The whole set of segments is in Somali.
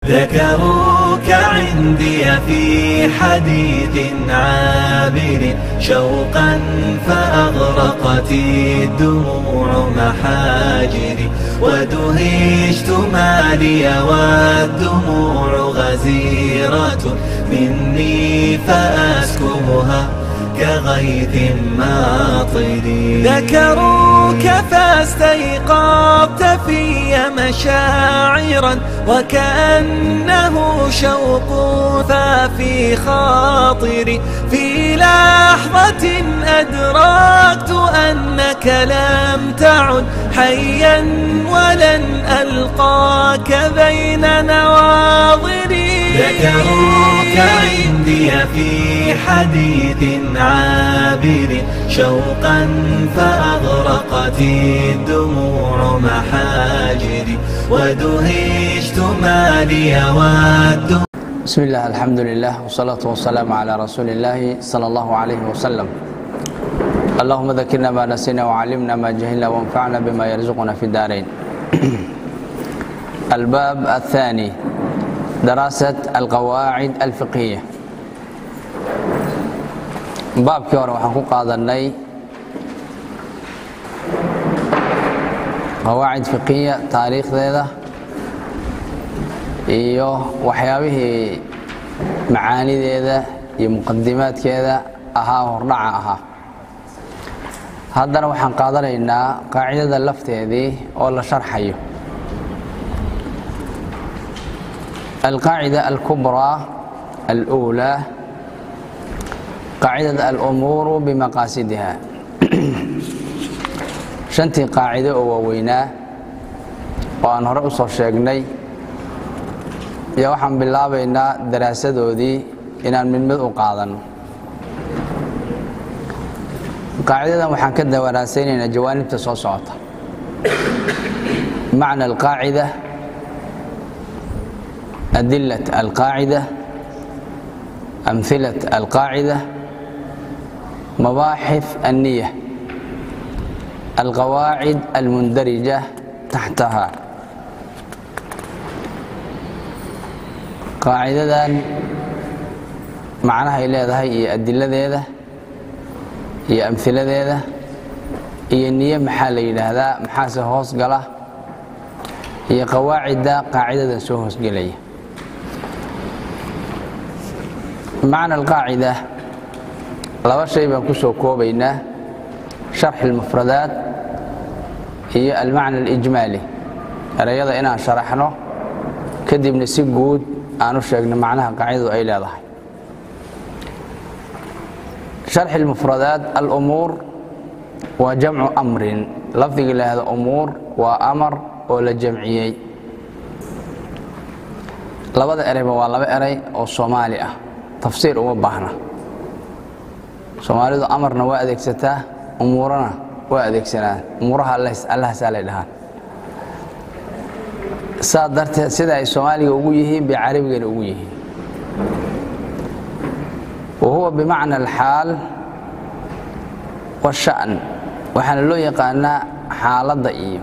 ذكروك عندي في حديث عابر شوقا فأغرقت الدموع محاجري ودهشت ما لي والدموع غزيرة مني فأسكبها كغيث ماطر ذكروك فاستيقظت في مشاعرا وكأنه شوق في خاطري في لحظة أدركت أنك لم تعد حيا ولن ألقاك بين نواظري ذكروك عندي في حديث عابر شوقا فأغرقت الدموع محاجري ودهشت ما لي والدموع بسم الله الحمد لله والصلاة والسلام على رسول الله صلى الله عليه وسلم اللهم ذكرنا ما نسينا وعلمنا ما جهلنا وانفعنا بما يرزقنا في الدارين الباب الثاني دراسة القواعد الفقهية baabkii hore waxaan ku qaadanay qawaacid fiqiya taariikhdeeda iyo waxyaabihii macaanideeda iyo muqadimaadkeeda ahaa hordhaca ahaa haddana waxaan qaadanaynaa qaacidada lafteedii oo la sharxayo alqaacida alkubraa alأulaa qaacidada alumuuru bimaqaasidiha shantii qaacido oo waaweynaa oo aan hore u soo sheegnay iyo waxaan bilaabaynaa daraasadoodii inaan mid mid u qaadanno qaacidadan waxaan ka dawaraasaynaynaa jawaanibta soo socota macna alqaacida adilat alqaacida amhilat alqaacida مباحث النية القواعد المندرجة تحتها قاعدة معناها leedahay iyo adiladeeda iyo amhiladeeda iyo niye maxaa la yidhaahdaa maxaase hoos gala iyo qawaacidda qaacidadan soo hoosgelaya macna alqaacida laba shay baan ku soo koobaynaa sharxi اlmufradaat iyo almacna اlijmaali erayada inaan sharaxno kadibna si guud aan u sheegno macnaha qaacidadu ay leedahay sharxi اlmufradaat alumuur waa jamcu amrin lafdiga laahdo umuur waa amar oo la jamciyey labada erayba waa laba eray oo soomaali ah tafsiir uma baahna soomaalidu amarna waa adeegsataa umuurana waa adeegsanaan umuuraha allahaasaa lay dhahaan saa darteed sida ay soomaaliga ugu yihiin bay carabigana ugu yihiin wa huwa bimacna alxaal washa'n waxaana loo yaqaanaa xaaladda iyo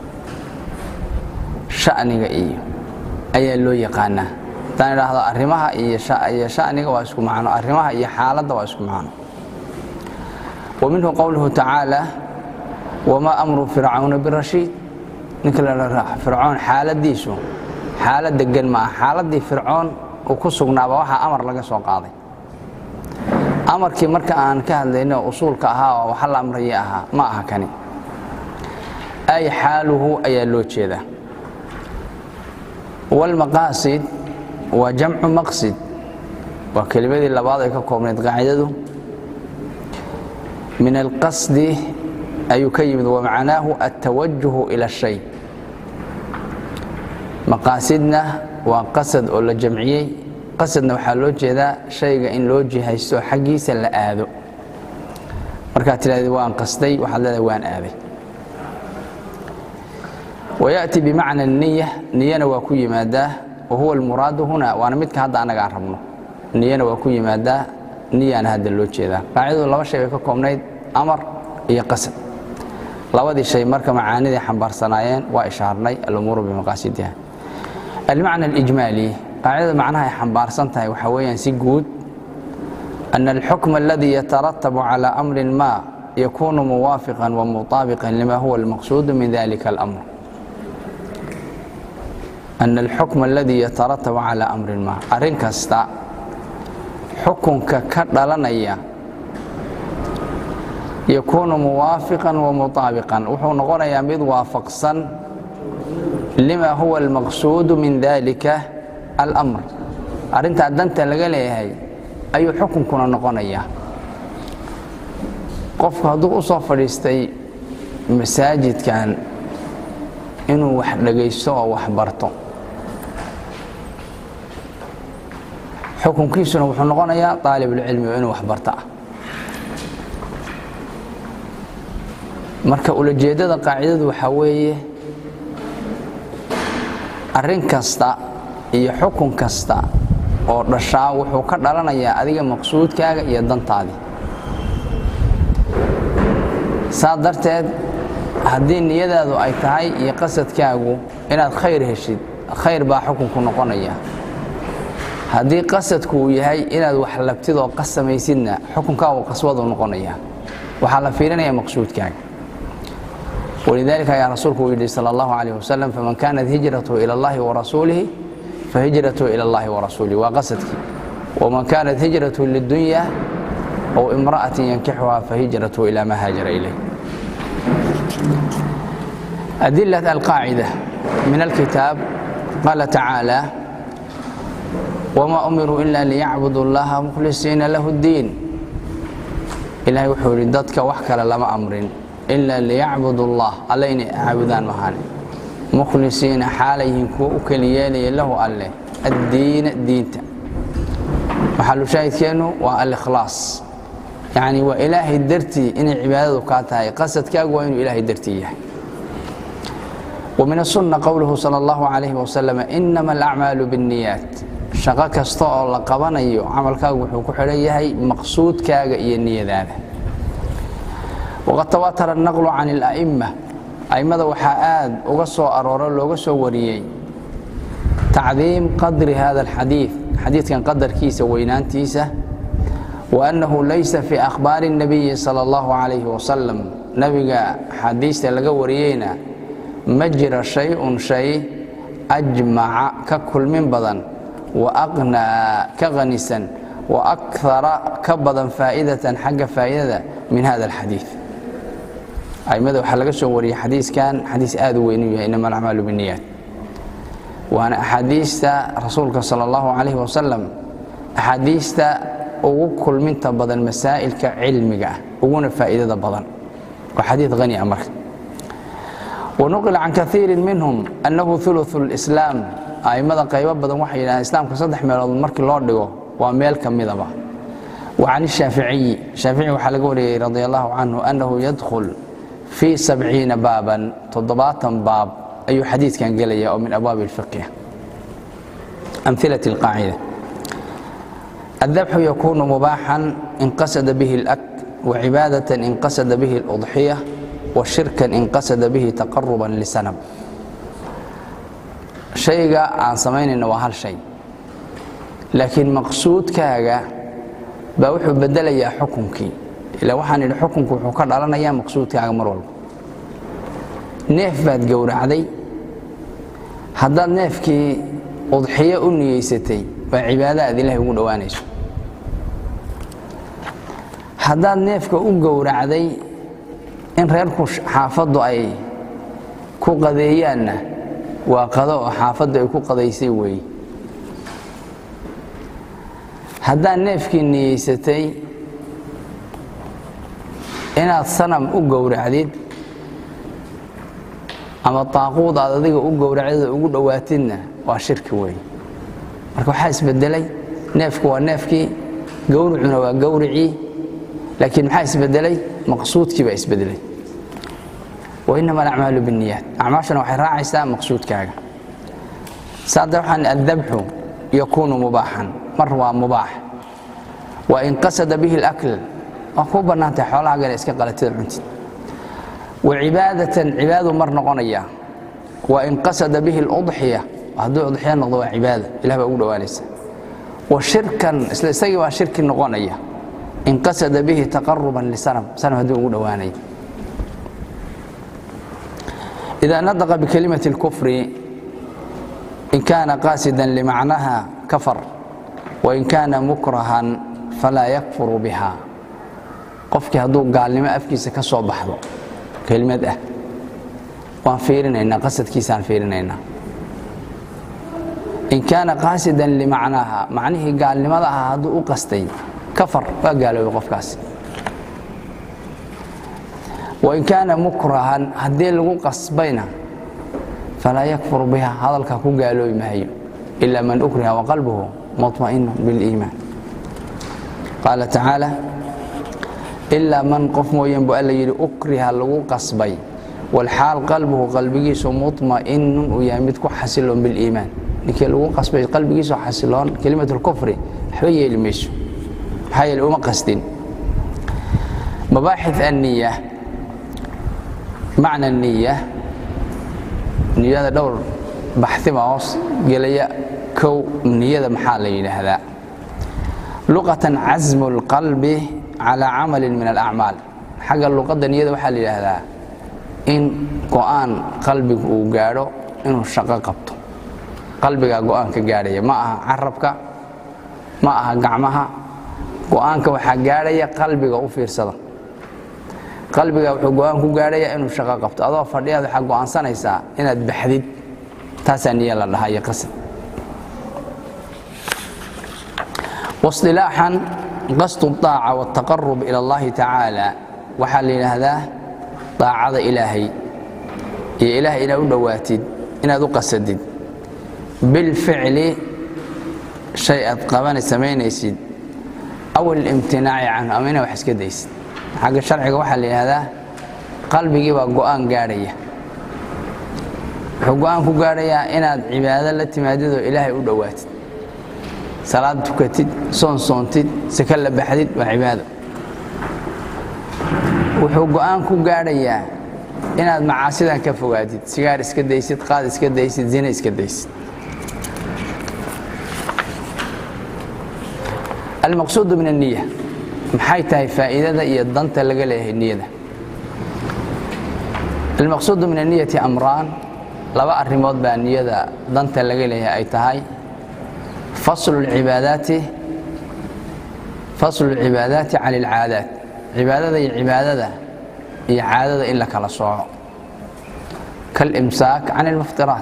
sha'niga iyo ayaa loo yaqaanaa haddaan idhaahdo arrimaha iyo sha'niga waa isku macno arrimaha iyo xaaladda waa isku macno ومنه قوله تعالى وما أمر فرعون برشيد ninka fircoon xaaladiisu xaalad degan maaha xaaladii fircoon uu ku sugnaaba waxaa amar laga soo qaaday amarkii marka aan ka hadlayno usuulka ahaa oo waxa la amraye ahaa ma aha kani ay xaaluhu ayaa loo jeedaa wاlmaqaasid waa jamcu maqsid waa kelimadii labaad ay ka koobnayd qaacidadu min alqasdi ayuu ka yimid wamacnaahu altawajuhu ila shay maqaasidna waa qasad oo la jamciyey qasadna waxaa loo jeedaa shayga in loo jihaysto xaggiisa la aado markaad tidhahdeed waan qasday waxaad leedahay waan aaday wayaأti bimacna niya niyana waa ku yimaadaa wa huwa almuraadu huna waana midka hadda annaga aan rabno niyana waa ku yimaadaa niyaana hadda loo jeedaa qaacidadu laba shay bay ka koobnayd amar iyo qasad labadii shay marka macaanidii xambaarsanaayeen waa ishaarnay alumuuru bimaqaasidiha almacna alijmaali qaacidada macnaha ay xambaarsan tahay waxaa weeyaan si guud ana alxukma aladii yataratabu calى amrin ma yakunu muwaafiqan wamutaabiqan lima huwa almaqsuudu min dalika اlamr ana alxukma aladii yataratabu calى amrin ma arrin kasta xukunka ka dhalanaya yakuunu muwaafiqan wamutaabiqan wuxuu noqonayaa mid waafaqsan lima huwa almaqsuudu min dalika alamr arrintaa danta laga leeyahay ayuu xukunkuna noqonayaa qofku hadduu u soo fadhiistay masaajidkan inuu wax dhagaysto oo wax barto xukunkiisuna wuxuu noqonayaa aalibulcilmi oo inuu wax barto ah marka ulajeeddada qaacidadu waxaa weeye arrin kasta iyo xukun kasta oo dhashaa wuxuu ka dhalanayaa adiga maqsuudkaaga iyo dantaadii saa darteed haddii niyadaadu ay tahay iyo qasadkaagu inaad khayr heshid khayr baa xukunku noqonaya haddii qasadku uu yahay inaad wax labtid oo qasamaysidna xukunkaagu qaswadu noqonaya waxaa la fiirinaya maqsuudkaaga walidalika ayaa rasuulku uu yidhi sal allahu calayh wasalam faman kaanat hijratuhu ila allahi warasuulihi fahijratuhu ila allahi warasuulihi waa qasadkii waman kaanat hijratuhu lidunya aw imra'atin yankixuha fahijratuhu ila ma haajara ilayh adilat alqaacida min alkitaab qaala tacaala wma umiruu ila liyacbudu اllaha mukhlisiina lahu اddiin ilahay wuxuu yidhi dadka wax kale lama amrin ila liyacbudu اllah alle inay caabudaan mahane mukhlisiina xaalayhin kuwa u keli yeelaya lahu alleh addiina diinta maxalushaahidkeennu waa alikhlaas yacni waa ilaahay dartii inay cibaadadu kaa tahay qasadkaagu waa inuu ilaahay dartii yahay وmin الsuنة qowluhu salى اllahu عalayh wasalam inama alacmaalu bالniyaat shaqo kasta oo la qabanayo camalkaagu wuxuu ku xidhan yahay maqsuudkaaga iyo niyadaada waqad tawaatara الnaqlu can اlأئma a'immada waxaa aad uga soo arooro looga soo wariyey tacdiim qadri hada اlxadiiث xadiidkan qadarkiisa weynaantiisa waأnnahu laysa fii akhbaari الnabiyi salى اllahu عalayh wasalam nebiga xadiista laga wariyeyna ma jira shay-un shay ajmaca ka kulmin badan wa aqnaa ka qanisan wa akara ka badan faa'idatan xagga faa'idada min hada alxadiid aimada waxaa laga soo wariyey xadiiskan xadiis aad u weyn u yahay inama alacmaalu biniyaat waana axaadiista rasuulka sala allahu calayhi wasalam axaadiista ugu kulminta badan masaa'ilka cilmiga ah uguna faa'iidada badan waa xadiid hani a marka wanuqila can kaiirin minhum annahu uluثu اlislaam a'immada qaybo badan waxay yidhahdeen islaamka saddex meelood markii loo dhigo waa meel ka midaba wa can ishaaficiyi shaafici waxaa laga wariyey radi allahu canhu annahu yadkhul fii sabciina baaban toddobaatan baab ayuu xadiidkan gelaya oo min abwaabi اlfiqh amhilaة اlqaacida الذبح يكون مباحا إن قصد به الأكل وعبادة إن قصد به الأضحية وشirكا in qasada bihi تaqaرuba لsnم شhayga aan samaynayna waa hal shay laakiin maqsuudkaaga baa wuxuu bedelayaa xukunkii ila waxaan idhi xukunku wuxuu ka dhalanayaa maqsuudkaaga mar walba neef baad gowracday haddaad neefkii udxiyo u niyeysatay waa cibaado aad ilahay ugu dhowaanayso haddaad neefka u gowracday in reerku xaafaddu ay ku qadeeyaanna waa qado oo xaafaddu ay ku qadaysay weeye haddaad neefkii niyeysatay inaad sanam u gowracdid ama taaquud aad adiga u gowracdid oo ugu dhowaatidna waa shirki weeye marka waxaa isbedelay neefku waa neefkii gowricuna waa gowricii laakiin maxaa isbedelay maqsuudkii baa isbedelay wainama alacmaalu binniyaat acmaashana waxay raacaysaa maqsuudkaaga saada waxaan addabxu yakuunu mubaaxan mar waa mubaax wa in qasada bihi اlakl waa kuu bannaantahay xoolahagana iska qalatida cuntid wa cibaadatan cibaadu mar noqonaya wa in qasada bihi اludxiya hadduu udxiyo noqdo waa cibaada ilah baa ugu dhowaanaysa wa shirkan isla isagii baa shirki noqonaya in qasada bihi taqaruban lisanam sanam hadduu ugu dhowaanaya إذا نطق بكلمة الكفر إن كان قاسدا لمعناها كفر وإن كان مكرها فلا يكفر بها qofkii hadduu gaalnimo afkiisa ka soo baxdo kelimad ah waan fiirinaynaa qasadkiisaan fiirinaynaa in kaana qaasidan limacnaaha macnihii gaalnimada ahaa hadduu u qastay kafar waa gaaloobay qofkaasi wain kaana mukrahan haddii lagu qasbayna falaa yakfur biha hadalkaa ku gaaloobi maayo ila man ukriha waqalbuhu muطma'inu biliimaan qaala tacaala ilaa man qof mooyeen bu alla yidhi ukriha lagu qasbay walxaal qalbuhu qalbigiisu muطma'inun uu yahay mid ku xasiloon biliimaan ninkii lagu qasbay qalbigiisu xasiloon kelimat lkufri waxba yeeli mayso maxaa yeele uma qasdin mabaaxith anniya macna niya niyada dhowr baxima hoos gelaya kow niyada maxaa la yidhaahdaa luqatan casmu اlqalbi calى camali min alacmaal xagga luqadda niyada waxaa la yidhaahdaa in go'aan qalbigu uu gaadho inuu shaqo qabto qalbigaa go'aanka gaadhaya ma aha carabka ma aha gacmaha go'aanka waxaa gaadhaya qalbiga u fiirsada qalbiga wuxuu go'aan ku gaadhaya inuu shaqo qabto adoo fadhiyaad waxaa go'aansanaysaa inaad baxdid taasaa niya la dhahaa iyo qasad wasilaaxan qasdu الطaaca wالtaqarub ilى اllahi tacaala waxaa la yidhaahdaa daacada ilaahay iyo ilahay inaad u dhowaatid inaad u qasadid bilficli shay aad qabana samaynaysid aw اlimtinaaci canhu ama inaad wax iska daysid xagga sharciga waxaa la yidhaahdaa qalbigii baa go'aan gaadhaya wuxuu go'aan ku gaadhayaa inaad cibaado la timaadid oo ilaahay u dhowaatid salaad tukatid soon soontid saka la baxdid waa cibaado wuxuu go'aan ku gaadhayaa inaad macaasidan ka fogaatid sigaar iska daysid qaad iska daysid zine iska daysid almaqsuudu min الniya maxay tahay faa'iidada iyo danta laga leeyahay niyada almaqsuudu min الniyati amraan laba arrimood baa niyada danta laga leeyahay ay tahay faslu اlcibaadaati faslu اlcibaadaati can اlcaadaat cibaadada iyo cibaadada iyo caadada in la kala sooco kalimsaak can اlmuftiraat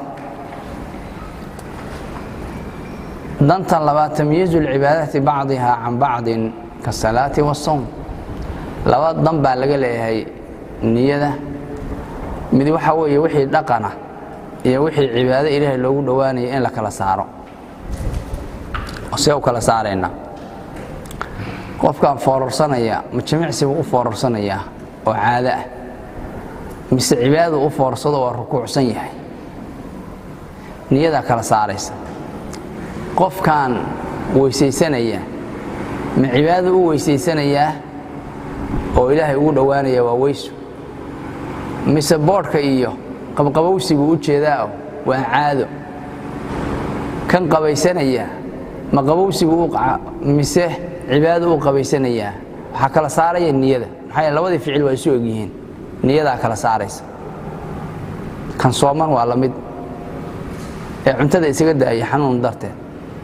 dantan labaad tamyiizu اlcibaadaati bacdiha can bacdin kasalaati waالsawm laba dan baa laga leeyahay niyada mid waxaa weeye wixii dhaqana iyo wixii cibaado ilaahay loogu dhowaanaya in la kala saaro see u kala saaraynaa qofkaan foorarsanaya ma jimicsi buu u foorarsanayaa oo caado ah mise cibaadadu u foorarsado waa rukuucsan yahay niyadaa kala saaraysa qofkaan weysaysanaya ma cibaadadu u weysaysanayaa oo ilaahay ugu dhowaanaya waa weysu mise boodhka iyo qabqabowsi buu u jeedaao waa caado kan qabaysanaya ma qabowsigu mise cibaadadu u qabaysanayaa waxaa kala saaraya niyada maxaa yeele labadii ficil waa isu egyihiin niyadaa kala saaraysa kan sooman waa la mid ee cuntada isaga daaya xanuun darteed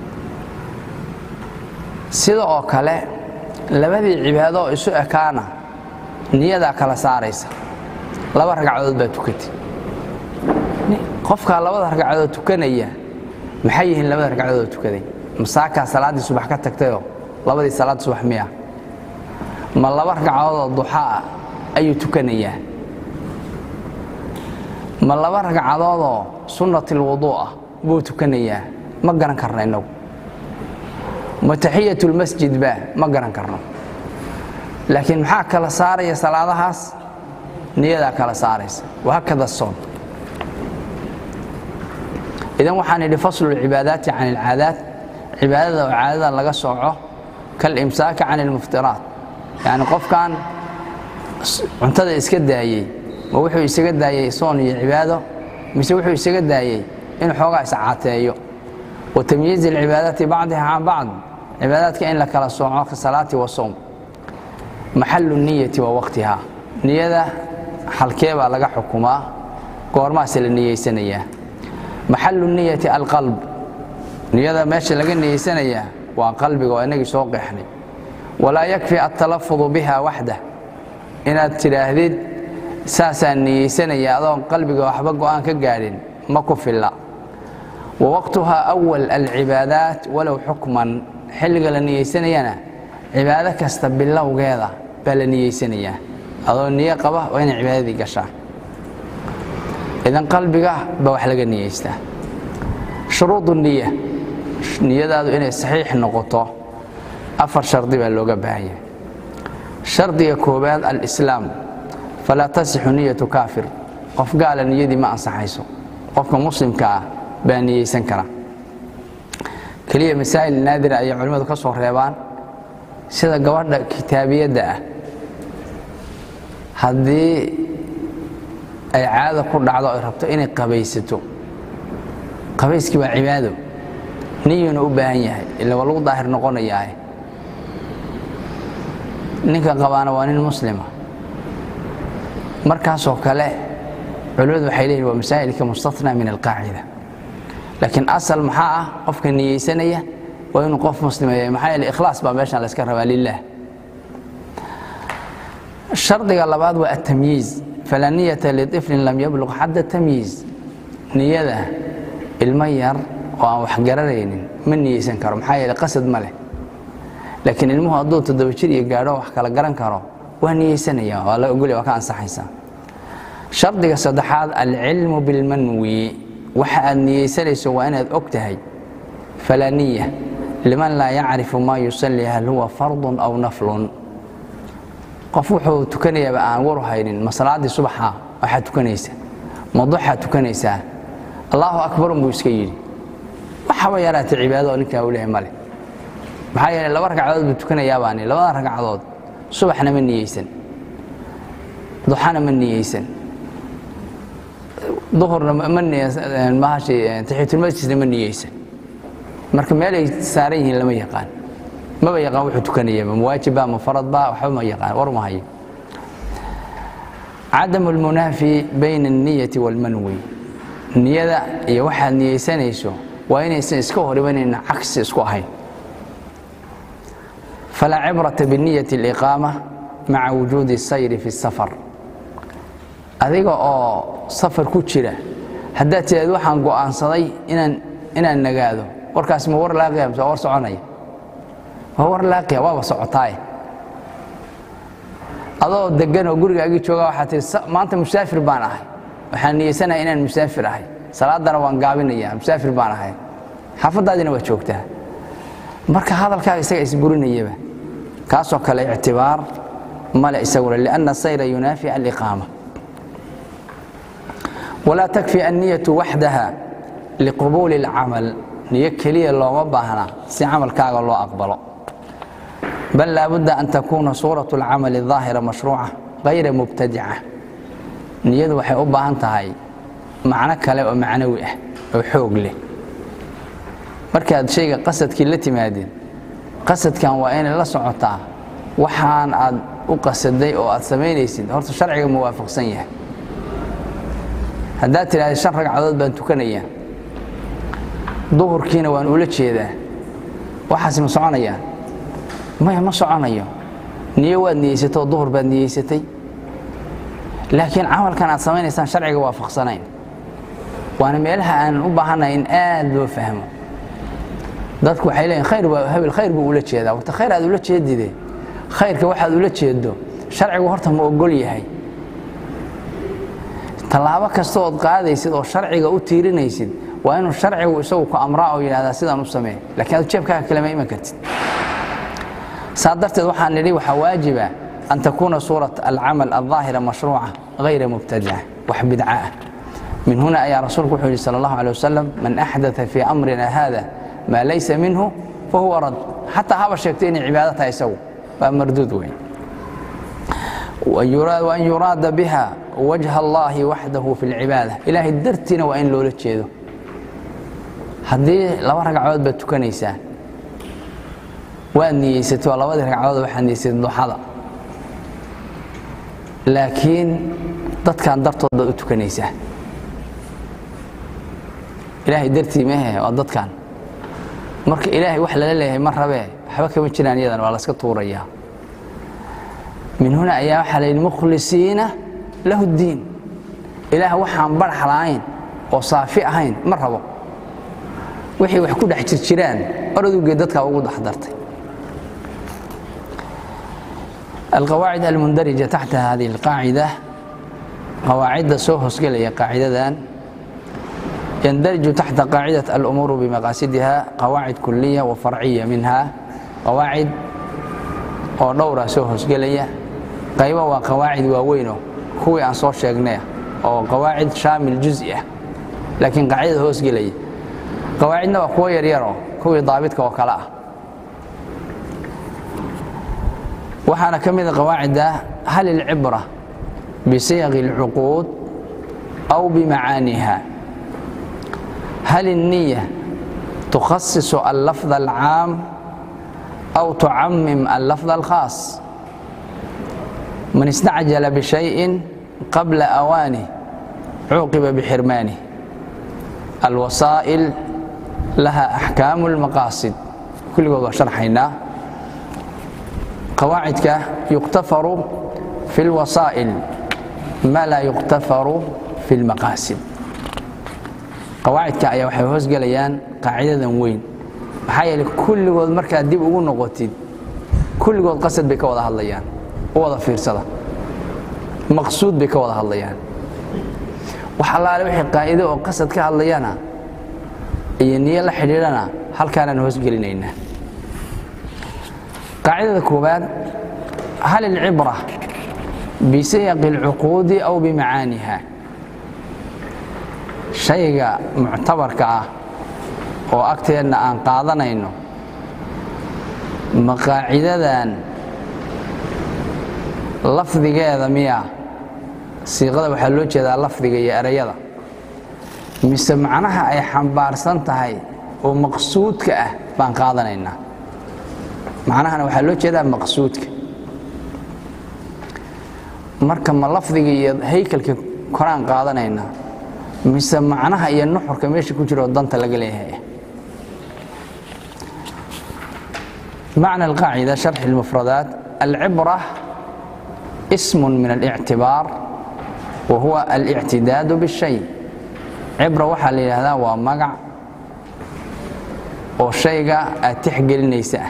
sida oo kale labadii cibaado oo isu ekaana niyadaa kala saaraysa laba ragcadood baa tukatay qofkaa labada ragcadood tukanaya maxay yihiin labada ragcadood oo tukaday masaakaa salaaddii subax ka tagtayoo labadii salaad subax miya ma laba ragcadoodoo duxaa ayuu tukanayaa ma laba ragcadoodoo sunnatilwuduu ah buu tukanayaa ma garan karna innagu ma taxiyatulmasjid baa ma garan karno laakiin maxaa kala saaraya salaadahaas niyadaa kala saaraysa wahakada soon idan waxaan idhi faslu lcibaadaati can ilcaadaat cibaadada oo caadada laga sooco kalimsaaka can ilmuftiraat yacni qofkan cuntada iska daayey ma wuxuu isaga daayey soon iyo cibaado mise wuxuu isaga daayey in xoogaa iscaateeyo wa tamyiizi alcibaadaati bacdiha can bacd cibaadaadka in la kala sooco ka salaati wa sowm maxalu niyati wa waqtihaa niyada halkee baa laga xukumaa goormaase la niyeysanayaa maxalu niyati alqalb niyada meesha laga niyeysanayaa waa qalbiga oo inagii soo qeexnay walaa yakfi altalafudu biha waxdah inaad tidhaahdid saasaan niyeysanaya adoon qalbiga waxba go'aan ka gaadhin ma ku filla wa waqtuhaa awal alcibaadaat walow xukman xilliga la niyeysanayana cibaado kasta bilowgeeda baa la niyeysanayaa adoo niyo qaba waa inay cibaadadii gashaa idan qalbiga baa wax laga niyeystaa shuruudu niya niyadaadu inay saxiix noqoto afar shardi baa looga baahanya shardiga koowaad alislaam falaa tasixu niyatu kaafir qof gaala niyadii ma ansaxayso qofka muslimka ah baa niyeysan kara keliya masaa'il naadira ayay culimmadu ka soo reebaan sida gabadha kitaabiyadda ah haddii ay caada ku dhacdo ay rabto inay qabaysato qabayskii waa cibaado niyuna u baahan yahay ila waa lagu daahir noqonayaa ninka qabaana waa nin muslima markaasoo kale culimmadu waxay leeyihin waa masaa'ilka mustathnaa min alqaacida laakiin asal maxaa ah qofka niyeysanaya waa inuu qof muslima yahay maxaa yeele ikhlaas baa meeshan layska rabaa lilah shardiga labaad waa atamyiiz falaa niyata liطiflin lam yabluq xadda tamyiiz niyada ilmo yar oo aan wax garanaynin ma niyeysan karo maxaa yeele qasad ma leh laakiin ilmuhu hadduu toddoba jir iyo gaadho wax kala garan karo waa niyeysanaya waa la ogolya waa ka ansaxaysaa shardiga saddexaad alcilmu bilmanwi waxa aad niyeysanayso waa inaad og tahay falaa niya liman laa yacrifu maa yusalli hal huwa fardun aw naflun qof wuxuu tukanayaaba aan waru haynin ma salaaddii subaxa waxaad tukanaysa ma duxaad tukanaysaa allaahu akbar unbuu iska yidhi waxaba yaraatay cibaado oo ninkaa u lehay male maxaa yeele laba ragcadood buu tukanayaabaan labada ragcadood subaxna ma niyeysan duxana ma niyeysan duhurna taxiyatulmasjidna ma niyeysan marka meel ay saaran yihiin lama yaqaan maba yaqaan wuxuu tukanayaba mawaajibba ma faradba waxba ma yaqaan war ma hayo cadamu lmunaafi bayna alniyati waalmanwi niyada iyo waxaad niyeysanayso waa inaysan iska hor imanayna cagsi isku ahayn falaa cibrata biniyati aliqaama maca wujuudi sayri fi safar adiga oo safar ku jira haddaad tiraad waxaan go'aansaday inaan inaan nagaado warkaas ma war laaqiya mise war soconaya waa war laaqiya waaba socotaaye adoo degan oo gurigaagii jooga waxaad tihi maanta musaafir baan ahay waxaan niyeysanahay inaan musaafir ahay salaadana waan gaabinaya musaafir baan ahay xaafaddaadina waa joogtaa marka hadalkaaga isaga isburinayaba kaasoo kale ictibaar male isaguna lianna sayra yunaafi aliqaama walaa takfi anniyatu waxdaha liqubuuli اlcamal niyo keliya looma baahna si camalkaaga loo aqbalo bal laabudda an takuuna suuraة اlcamali الظaahira mashruuca غayra mubtadica niyadu waxay u baahan tahay macno kale oo macnawi ah oo xoog leh markaad shayga qasadkii la timaadeen qasadkan waa inay la socotaa waxaan aad u qasaday oo aad samaynaysid horta sharciga muwaafaqsan yahay haddaad tidhahda shan ragcadood baan tukanayaa duhurkiina waan ula jeedaa waxaas ma soconayaan maya ma soconayo niyo waad niyeysatay oo duhur baad niyeysatay laakiin camalkan aad samaynaysaan sharciga waafaqsanayn waana meelaha aanan u baahannahay in aad loo fahmo dadku waxay leeyiin khayr waa hebel khayr buu ula jeedaa warta khayr aad ula jeedide khayrka waxaad ula jeedo sharcigu horta ma ogol yahay tallaabo kasta ood qaadaysid oo sharciga u tiirinaysid waa inuu sharcigu isagu ku amraa oo yidhahdaa sidaan u samee lakiin aad jeebkaaga kalema iman kartid saa darteed waxaan nidhi waxaa waajiba an takuuna suurat alcamal alظaahira mashruuca غayra mubtadica wax bidca ah min huna ayaa rasuulku wuxuu yidhi sal اllahu alيه wasalam man axdaa fii amrina hada maa laysa minhu fahuwa rad xataa haba sheegto inay cibaado tahay isagu waa marduud weyn وأن يuراada bha وجه اللahi waxdahu في الcibaadة ilaahay dartiina waa in loola jeedo haddii laba ragcadood baad tukanaysaa waad niyeysatay oo labadii ragcadood waxaad niyeysatay duxada laakiin dadkan dartood baad u tukanaysaa ilaahay dartii mehe waa dadkan marka ilaahay wax lala leeyahay ma rabee waxba kama jiraan iyadan waa laska tuurayaa min huna ayaa waxaa la yidhi mukhlisiina lahu ddiin ilaah waxaan barx la'ayn oo saafi ahayn ma rabo wixii wax ku dhex jirjiraan oradugee dadkaa ugu dhex dartay القواعد المندرجة تحت هذه القاعدة قواعد soo hoosgelaya قاaعدadan يندرج تحت قاaعدة الأمور بمقاaسدها قواعد كلية وفرعية منها قواعد oo dhowra soo hoosgelaya qayba waa qawaacid waaweyno kuwii aan soo sheegnay oo qawaacid shaamil juز'i ah laakiin qaacidada hoosgelaya qawaacidna waa kuwo yaryaro kuwii daabidka oo kale ah waxaana ka mida qawaacidda hal ilcibra bisiyaqi اlcuquud aw bimacaaniha hal الniya tukhasisu allafظ alcaam aw tucamim allafظ alkhaas man istacjala bishayءi qabla awaanih cuuqiba bixirmaanih alwasaa'il laha axkaamu اlmaqaasid kulligood waa sharxaynaa qawaacidka yuqtafaru fi اlwasaa'il ma laa yuqtafaru fi اlmaqaasid qawaacidka ayaa waxay hoosgelayaan qaacidadan weyn maxaa yeeley kulligood markaad dib ugu noqotid kulligood qasad bay ka wada hadlayaan u wada fiirsada maqsuud bay ka wada hadlayaan wax allaale wixii qaa'ido oo qasad ka hadlayana iyo niyo la xidhiidhana halkaanaan hoosgelinaynaa qaacidada koowaad hal ilcibra bisiyaqi اlcuquudi aw bimacaaniha shayga muctabarka ah oo agteenna aan qaadanayno ma qaacidadan lafdigeeda miya siiqada waxaa loo jeedaa lafdiga iyo erayada mise macnaha ay xambaarsan tahay oo maqsuudka ah baan qaadanaynaa macnahana waxaa loo jeedaa maqsuudka marka ma lafdiga iyo haykalka koraan qaadanayna mise macnaha iyo nuxurka meesha ku jiro danta laga leeyahay معنى القاعدة شرح المفردات العبرة اسم من الاعتبار وهو الاعتداد بالشيء عبرة waxaa la yidhahdaa waa magac oo shayga aad tixgelinaysa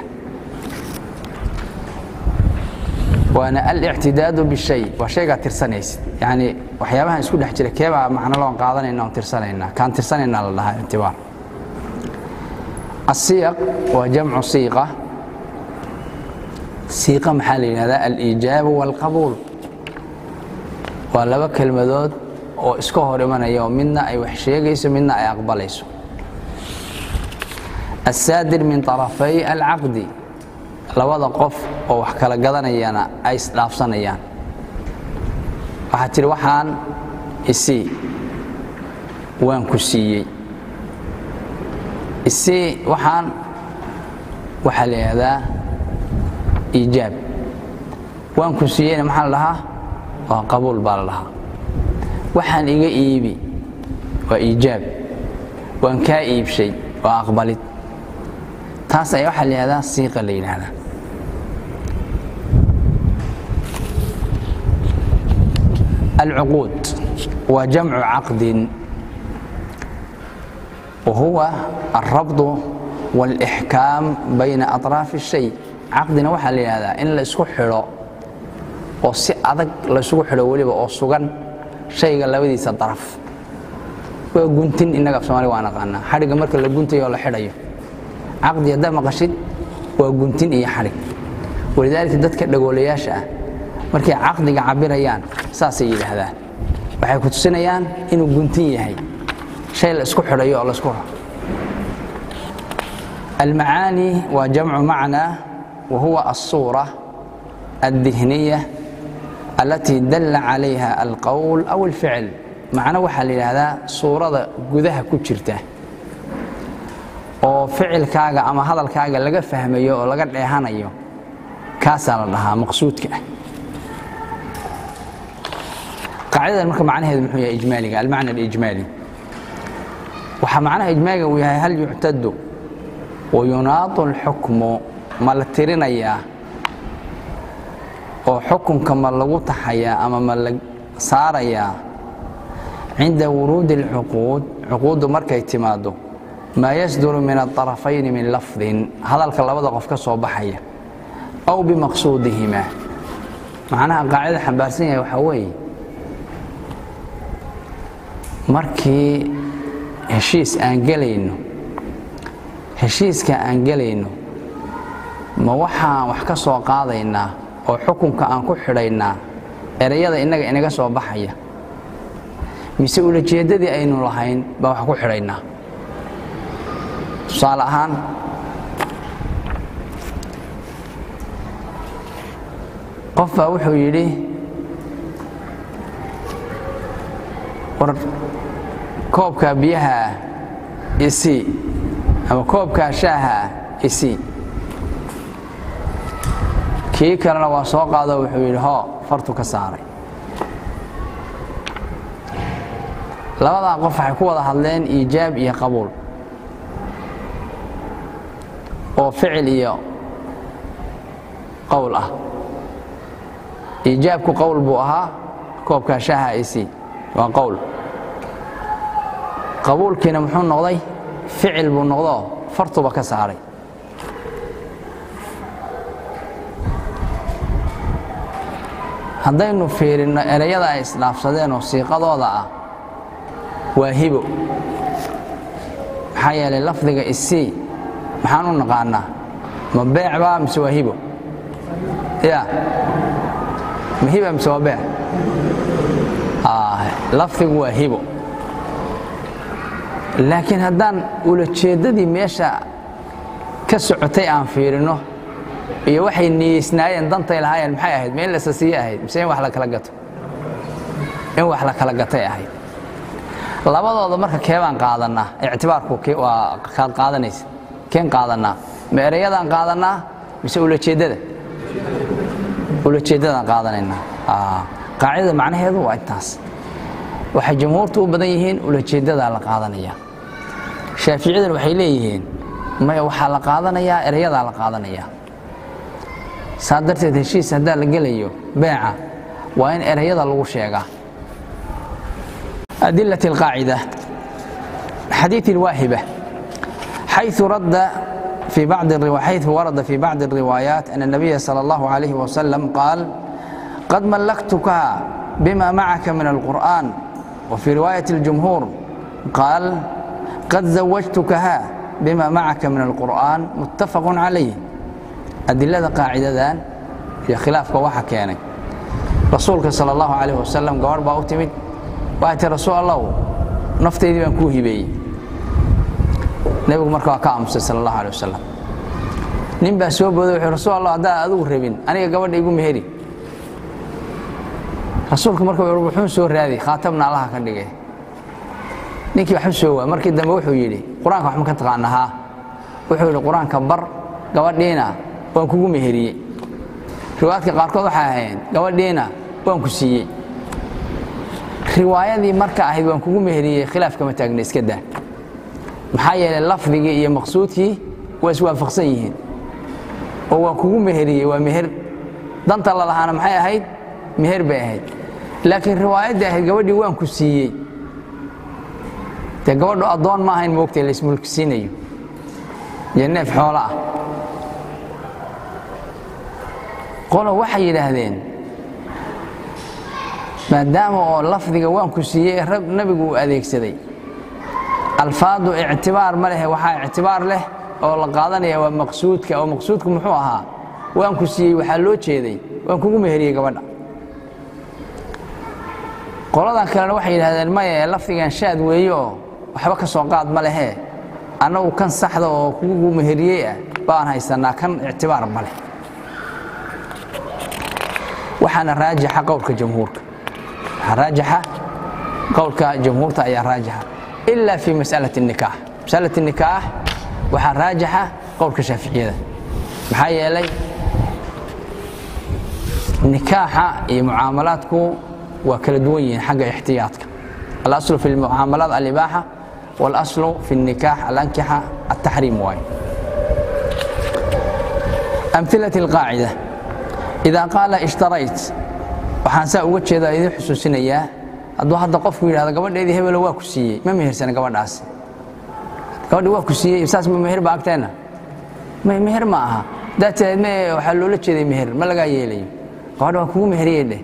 waana alictidaadu bishay waa shaygaa tirsanaysid yani waxyaabahan isku dhex jira keebaa macno loon qaadanayna oon tirsanaynaa kaan tirsanaynaa la dhahaa ictibaar الsiyaq waa jamcu siiqa siiqa maxaa la yidhahdaa aliijaabu wاlqabuul waa laba kelmadood oo iska hor imanaya oo midna ay wax sheegayso midna ay aqbalayso الsaadir min طarafay alcaqdi labada qof oo wax kala gadanayana ay isdhaafsanayaan waxaad tidhi waxaan isii waan ku siiyey isii waxaan waxaa la yidhahdaa iijaab waan ku siiyeyna maxaa la dhahaa waa qabuul baa la dhahaa waxaan iga iibi waa iijaab waan kaa iibshay waa aqbalid taas ayaa waxaa la yihahdaa siiqa la yidhaahdaa alcuquud waa jamcu caqdin wa huwa alrabdu wاlإxkaam bayna aطraafi الshay caqdina waxaa la yidhahdaa in la isku xidho oo si adag laysugu xidho weliba oo sugan shayga labadiisa daraf waa guntin innaga af somalia waa naqaanaa xadhigga marka la guntayo oo la xidhayo caqdi haddaa maqashid waa guntin iyo xadhig walidaalika dadka dhagoolayaasha ah markay caqdiga cabirayaan saasay yidhaahdaan waxay ku tusinayaan inuu guntin yahay shay la isku xidhayo oo la isku almacaani waa jamcu macnaa wa huwa alsuura addihniya alatii dalla calayha alqowl aw alficl macno waxaa la yidhaahdaa suurada gudaha ku jirta oo ficilkaaga ama hadalkaaga laga fahmayo oo laga dheehanayo kaasaa la dhahaa maqsuudka ah qaacidadan marka macnaheedu muxuu yahay ijmaaliga almacna alijmaali waxaa macnaha ijmaaliga uu yahay hal yuctadu wayunaadu alxukmu ma la tirinayaa oo xukunka ma lagu taxayaa ama ma la saarayaa cinda wuruudi alcuquud cuquuddu markay timaaddo maa yasduru min aطarafayni min lafdin hadalka labada qof ka soo baxaya aw bimaqsuudihima macnaha qaacida xambaarsan yahay waxaa weeye markii heshiis aan gelayno heshiiska aan gelayno ma waxaan wax ka soo qaadaynaa oo xukunka aan ku xidhaynaa ereyada innaga inaga soo baxaya mise ulajeeddadii aynu lahayn baan wax ku xidhaynaa tusaale ahaan qof baa wuxuu yidhi war koobkaa biyaha ah isii ama koobkaa shaaha ah isii kii kalena waa soo qaado wuxuu yidhi hoo fartu ka saaray labadaa qof waxay ku wada hadleen iijaab iyo qabuul oo ficil iyo qowl ah iijaabku qowl buu ahaa koobkaa shaaha isii waa qowl qabuulkiina muxuu noqday ficil buu noqdoo fartuba ka saaray haddaynu fiirinno ereyada ay isdhaafsadeen oo siiqadooda ah waa hibo maxaa yeelay lafdiga isii maxaan u naqaanaa ma beec baa mise waa hibo ya ma hiba mise waa beec lafdigu waa hibo laakiin haddaan ulajeeddadii meesha ka socotay aan fiirino iyo waxay niyeysnaayeen dantay lahaayeen maxay ahayd ma in la sasiye ahayd mise in wax la kala gato in wax la kala gatay ahayd labadooda marka keebaan qaadanaa ictibaarku waa kaad qaadanaysa keen qaadanaa ma ereyadaan qaadanaa mise ulajeeddada ulajeeddadaan qaadanaynaa qaacidada macnaheedu waa intaas waxay jamhuurtu u badan yihiin ulajeeddadaa la qaadanaya shaaficiyaduna waxay leeyihiin maya waxaa la qaadanayaa erayadaa la qaadanayaa saa darteed heshiis haddaa la gelayo beeca waa in erayada lagu sheegaa أدلة القاعدة حديث الواهبة حيث رد في بعض الروايات حيث ورد في بعض الروايات أن النبي صلى الله عليه وسلم قال قد ملكتك بما معك من القرآن وفي رواية الجمهور قال قد زوجتكها بما معك من القرآن متفق عليه أدلة قاعدة ذان في خلاف كواحة كان رسولك صلى الله عليه وسلم قال باوتمد waati rasuul allahu naftaydii baan kuu hibeeyey nebigu marka waa ka aamusay sal allahu alay wasalam nin baa soo booday wuxuu rasuul allah haddaa adigu rabin aniga gabadha igu meheri rasuulku marka wuxuu soo raadi khaatabna allaha ka dhigay ninkii waxu soo waa markii dambe wuxuu yidhi qur-aanka wax ma ka taqaana haa wuxuu yidhi qur-aanka bar gabadhiina waan kugu meheriyey riwaayadka qaarkood waxay ahayn gabadhiina waan ku siiyey riwaayadii marka ahayd waan kugu meheriyey khilaaf kama taagna iska daa maxaa yeelay lafdigii iyo maqsuudkii waa iswaafaqsan yihiin oo waan kugu meheriyey waa meher danta la lahaana maxay ahayd meher bay ahayd laakiin riwaayaddii ahayd gabadhii waan ku siiyey dee gabadhu addoon ma ahayn moogtay la ismulkisiinayo iyo neef xoolo ah qolo waxay yidhaahdeen maadaama oo lafdiga waan ku siiyey nabigu uu adeegsaday alfaadu ictibaar ma leh waxaa ictibaar leh oo la qaadanaya waa maqsuudka oo maqsuudku muxuu ahaa waan ku siiyey waxaa loo jeeday waan kugu meheriyey gabadha qoladan kalena waxay yidhahdeen maya lafdigan shaad weeye oo waxba ka soo qaad ma lehee annagu kan saxda oo kugu meheriyey ah baan haysanaa kan ictibaar ma leh waxaana raajixa qowlka jamhuurka raajixa qowlka jamhuurta ayaa raajixa ila fi mas'alaة الnikaax masأlaة الnikaax waxaa raajaxa qowlka shaaficiyada maxaa yeelay nikaaxa iyo mucaamalaadku waa kala duwan yihiin xagga ixtiyaadka alaslu fi lmucaamalaat alibaaxa walaslu fi الnikaax alankixa altaxriim waaye amhilaة اlqaacida idaa qaala ishtarayt waxaan saa uga jeedaa idin xusuusinayaa hadduu hadda qofku yidhahdo gabadheedii hebelo waa ku siiyey ma mehersana gabadhaas gabadhi waa ku siiyey saas ma meher ba agteenna meher ma aha haddaad tiraad me waxaa loola jeeday meher ma lagaa yeelayo gabadha waa kugu meheriyey dheh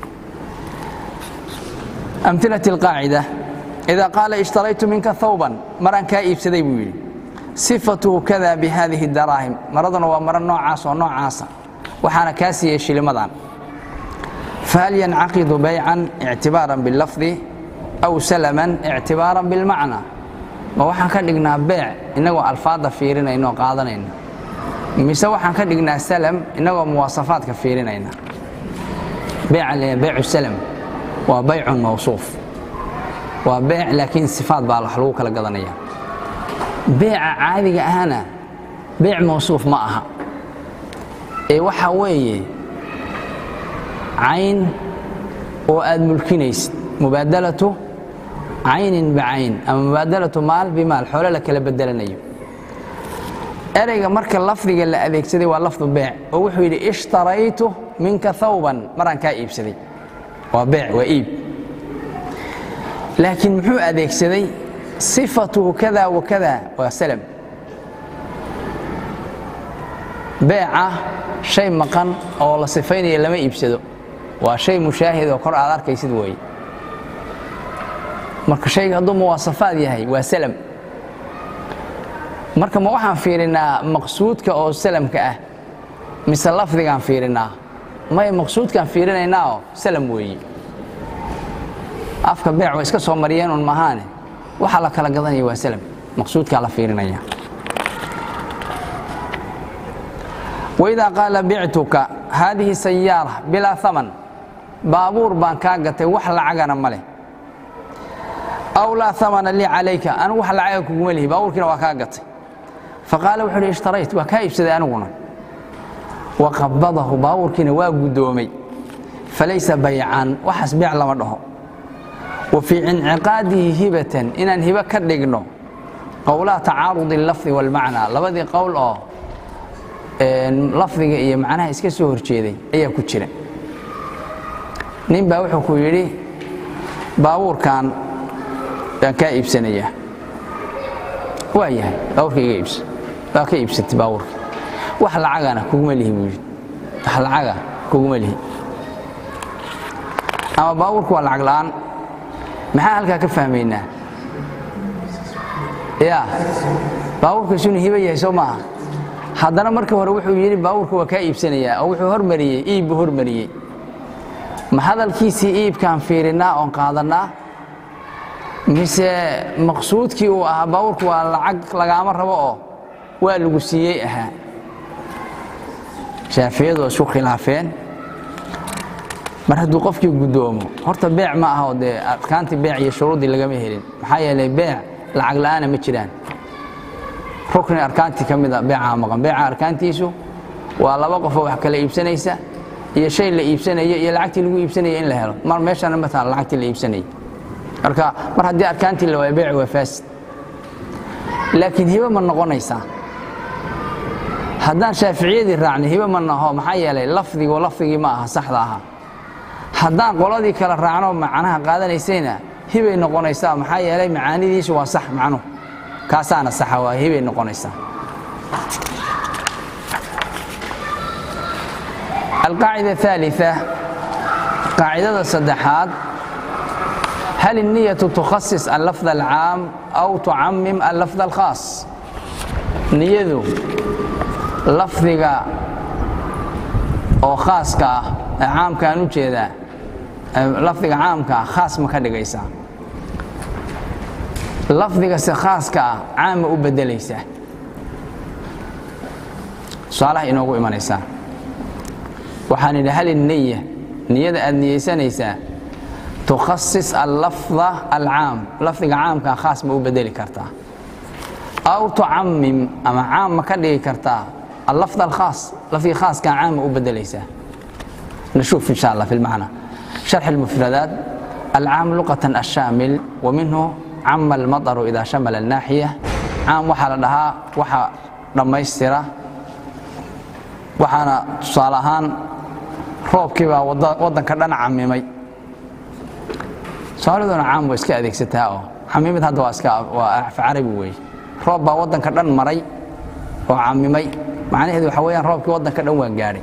amhilaة اlqaacida idaa qaala ishtaraytu minka thawban maraan kaa iibsaday buu yidhi sifatuhu kada bihadihi daraahim maraduna waa maro noocaas oo noocaasa waxaana kaa siiyey shilimadan fahal yancaqidu baycan ictibaaran bilafdi aw salaman ictibaaran bilmacna ma waxaan ka dhignaa beec innagoo alfaadda fiirinayna oo qaadanayna mise waxaan ka dhignaa salam innagoo muwaasafaadka fiirinayna beeca le beycu salam waa baycun mawsuuf waa beec laakiin sifaad baa wax lagu kala gadanaya beeca caadiga ahna beec mawsuuf ma aha ee waxaa weeye cayn oo aad mulkinaysid mubaadalatu caynin bicayn ama mubaadalatu maal bimaal xoole la kala bedelanayo ereyga marka lafdiga la adeegsaday waa lafdu beec oo wuxuu yidhi ishtaraytu minka thawban maraan kaa iibsaday waa beec waa iib laakiin muxuu adeegsaday sifatuhu kada wa kada waa salam beeca shay maqan oo la sifaynaya lama iibsado waa shay mushaahid oo kor aad arkaysid weeye marka shayga hadduu muwaasafaad yahay waa salam marka ma waxaan fiirinaa maqsuudka oo salamka ah mise lafdigaan fiirinaa may maqsuudkaan fiirinaynaa oo salam weeye afka beec way iska soo mariyeen un mahaane waxaa la kala gadanaya waa salam maqsuudkaa la fiirinaya waidaa qaala bictuka haadihi sayaara bilaa haman baabuur baan kaa gatay wax lacagana ma leh aw laa hamana lii calayka anigu wax lacaga kuguma lihi baabuurkiina waa kaa gatay faqaala wuxuu hi ishtarayt waa kaa iibsaday aniguna wa qabadahu baabuurkiina waa guddoomay falaysa baycan waxaas beec lama dhaho wa fii inciqaadihi hibatan inaan hibo ka dhigno qowlaa tacaarudi lafdi walmacnaa labadii qowl oo lafdiga iyo macnaha iska soo horjeeday ayaa ku jira nin baa wuxuu ku yidhi baabuurkan baan kaa iibsanayaa waa yahay baabuurka iga iibsa waa ka iibsatay baabuurka wax lacagana kuguma lihi buu yidhi wax lacaga kuguma lihi ama baabuurku waa lacag la'aan maxaa halkaa ka fahmaynaa ya baabuurkaas inuu hibo yahay soo maaha haddana markii hore wuxuu yidhi baabuurka waa kaa iibsanayaa oo wuxuu hormariyey iib buu hormariyey ma hadalkiisii iibkaan fiirinnaa oon qaadannaa mise maqsuudkii uu ahaa baabuurku waa lacag lagaama rabo oo waa lagu siiyey ahaa shaafiyadu waa isku khilaafeen mar hadduu qofkii guddoomo horta beec ma aha oo dee arkaantii beec iyo shuruuddii lagama helin maxaa yeelay beec lacag la'aana ma jiraan rukni arkaantii ka mida beecaa maqan beeca arkaantiisu waa laba qofoo wax kala iibsanaysa iyo shay la iibsanayo iyo lacagtii lagu iibsanaya in la helo mar meeshana mataala lacagtii la iibsanaya marka mar haddii arkaantii la waayo beec waa faasid laakiin hibo ma noqonaysaa haddaan shaaficiyadii raacnay hibo ma naho maxaa yeelay lafdigu lafdigii ma aha saxda ahaa haddaan qoladii kale raacno macnaha qaadanaysayna hibay noqonaysaa maxaa yeelay macaanidiisu waa sax macnuhu kaasaana saxa waa hibay noqonaysaa alqaacida aثaaliثة qaacidada saddexaad hal الniyaةu tukhasis allafظ alcaam aw tucamim allafظ alkhaas niyadu lafdiga oo khaaska ah ee caamkaan u jeedaa lafdiga caamka ah khaas ma ka dhigaysaa lafdigase khaaska ah caam ma u beddelaysaa tusaalaha inoogu imanaysaa waxaan idhi hal الniya niyada aad niyeysanaysaa tukhasis allafظa alcaam lafdiga caamkaa khaas ma u bedeli kartaa aw tucamim ama caam ma ka dhigi kartaa allafd alkhaas lafdii khaaskaa caama u bedelaysaa نشوف إن شاء الله في المعنى شرح المفردات العام لغة الشامل ومنه عم المطر إذا شمل الناحية عام وحا لها وحا دميسترة وحانا تصالحان روبكي baa wadanka dhan camimay soomaaliduna caam waa iska adeegsataa oo camimid hadda waa iska waa af carabi weeye roob baa wadanka dhan maray oo camimay macnaheedu waxa weeyaan roobkii wadanka dhan waa gaadhay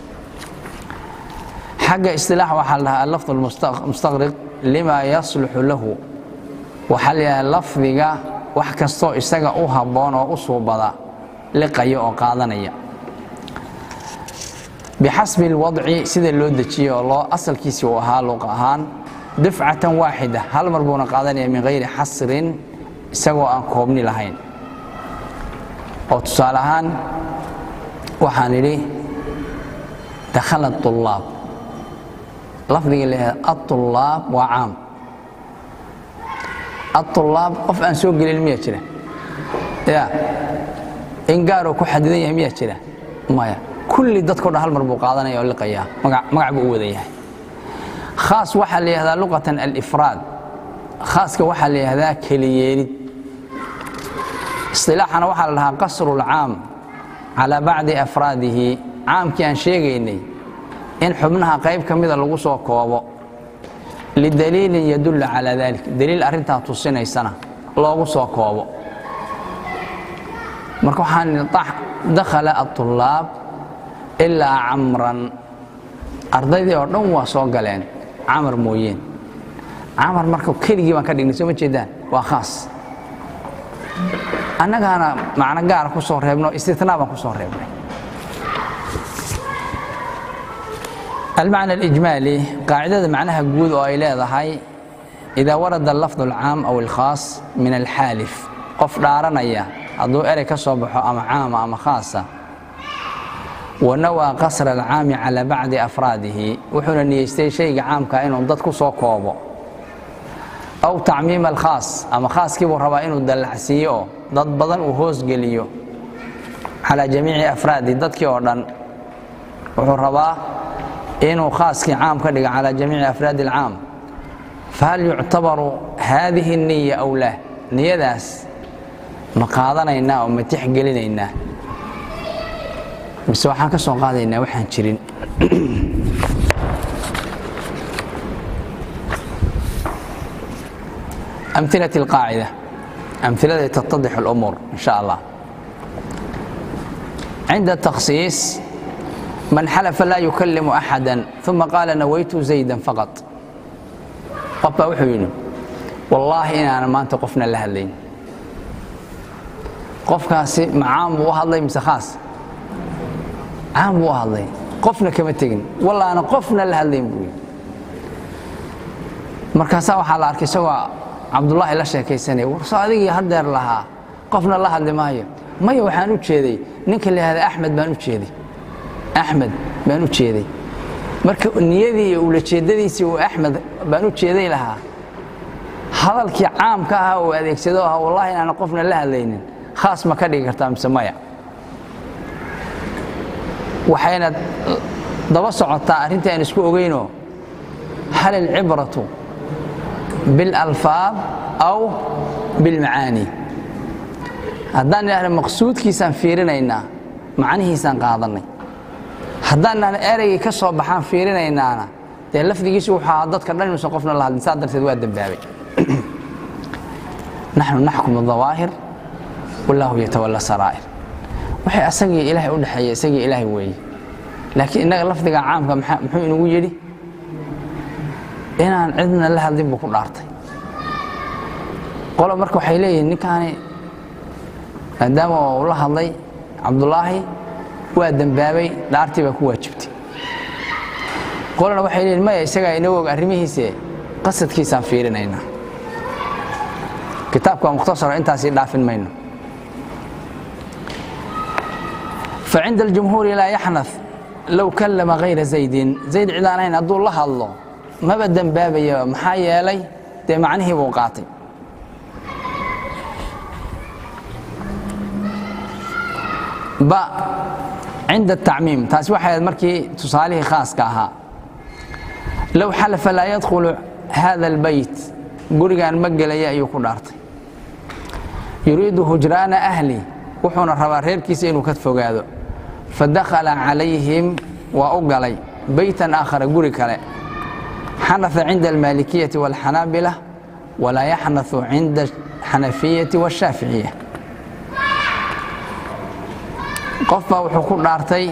xagga istilaax waxaa la dhahaa allafd almustaqriq lima yasluxu lahu waxaa la yidhaha lafdiga wax kastoo isaga u habboon oo u suubada liqaya oo qaadanaya bixasbi alwadci sida loo dejiye oo loo asalkiisii uu ahaa luuq ahaan dufcatan waaxida hal mar buuna qaadanaya min hayri xasrin isagoo aan koobni lahayn oo tusaale ahaan waxaan idhi dakhala طulaab lafdiga lahahda aطulaab waa caam aطulaab qof aan soo gelin miyaa jira ya in gaaroo ku xadidan yahay miyaa jira maya kulli dadko dhan hal mar buu qaadanaya oo liqayaa magac buu u wada yahay khaas waxaa la yihahdaa luqatan alifraad khaaska waxaa la yihahdaa keliyeelid isilaaxana waxaa la dhahaa qasru اlcaam calaa bacdi afraadihi caamkii aan sheegaynay in xubnaha qayb ka mida lagu soo koobo lidaliilin yadullu calaa dalik daliil arrintaa tusinaysana loogu soo koobo marka waxaan dakhala aطulaab ilaa camran ardaydii oo dhan waa soo galeen camar mooyeen camar marka keligii baan ka dhignay soo ma jeedaan waa khaas annagaana macno gaara ku soo reebno istitnaa baan ku soo reebnay المعنى الإجمالي قاعدة معناها جود أو إلى ضحي إذا ورد اللفظ العام أو الخاص من الحالف قف دارنيا أدو إريك صبح أم عام أم خاصة ونوى قصر العام على بعض أفراده وحنا نيستي شيء عام كأنه ضدك صوكوبو أو تعميم الخاص أما خاص كيبو ربا إنه دلعسيو ضد بدن وهوس قليو على جميع أفراده ضدك أوردن وحو ربا inuu khaaskii caam ka dhiga calى jamiici afraad اlcaam fahal yuctabaru haadihi الniya aw lah niyadaas ma qaadanaynaa oo ma tixgelinaynaa mise waxaan ka soo qaadaynaa waxaan jirin أمثلة القاعدة أمثلة تتضح الأمور إن شاء الله عند التخصيص من حلف لا يكلم أحدا ثم قال نويت زيدا فقط قبا وحيني والله إن أنا ما أنت قفنا لها اللين قف كاسي معام وهالله يمس خاص عام وهالله قفنا كما تجن والله أنا قفنا لها اللين بوي مركزا وحال أركي سوا عبد الله لا شيء كيسني ورصادقي هدر لها قفنا لها اللي ما هي ما يوحانو تشيدي نك اللي هذا أحمد بانو تشيدي axmed baan u jeeday marka niyadii iyo ulajeedadiisii uu axmed baan u jeeday lahaa hadalkii caamka ahaa uu adeegsado ahaa wallahi inaana qofna la hadlaynin khaas ma ka dhigi kartaa mise maya waxayna daba socotaa arrintii aan isku ogeynoo hal alcibratu biاlalfaad aw bilmacaani haddaan idhahda maqsuudkiisaan fiirinaynaa macnihiisaan qaadanay haddaanaan ereygii ka soo baxaan fiirinaynaana dee lafdigiisu wuxuu ahaa dadka dhan inuusan qofna la hadlin saa darteed waa dembaabay naxnu naxkumu dawaahir wallaahu yatawalla saraa'ir waxay asagii ilaahay u dhexeeya isagii ilaahay weeye laakiin innaga lafdiga caamka muxuu inagu yidhi inaan cidna la hadlin buu ku dhaartay qolo marka waxay leeyihiin ninkaani maadaama uu la hadlay cabdulaahi waa dembaabay dhaartii baa ku waajibtay qolana waxay leeyihin maya isagaa inoo og arrimihiise qasadkiisaan fiirinaynaa kitaabka waa mukhtasaro intaasii dhaafin mayno فعند الجمهور لا يحنث لو كلم غير زيد زيد cidaanayn hadduu la hadlo maba dembaabayo maxaa yeelay dee macnihii buu qaatay ba cinda atacmiim taasi waxay ahayd markii tusaalihii khaaska ahaa low xalafa laa yadkhulu hada albeyt gurigaan ma gelaya ayuu ku dhaartay yuriidu hujraana ahli wuxuuna rabaa reerkiisa inuu ka fogaado fadakhala calayhim waa u galay beytan aakhara guri kale xanaثa cinda almaalikiyati wاlxanaabila walaa yaxnaثu cinda xanafiyati wاshaaficiya qof baa wuxuu ku dhaartay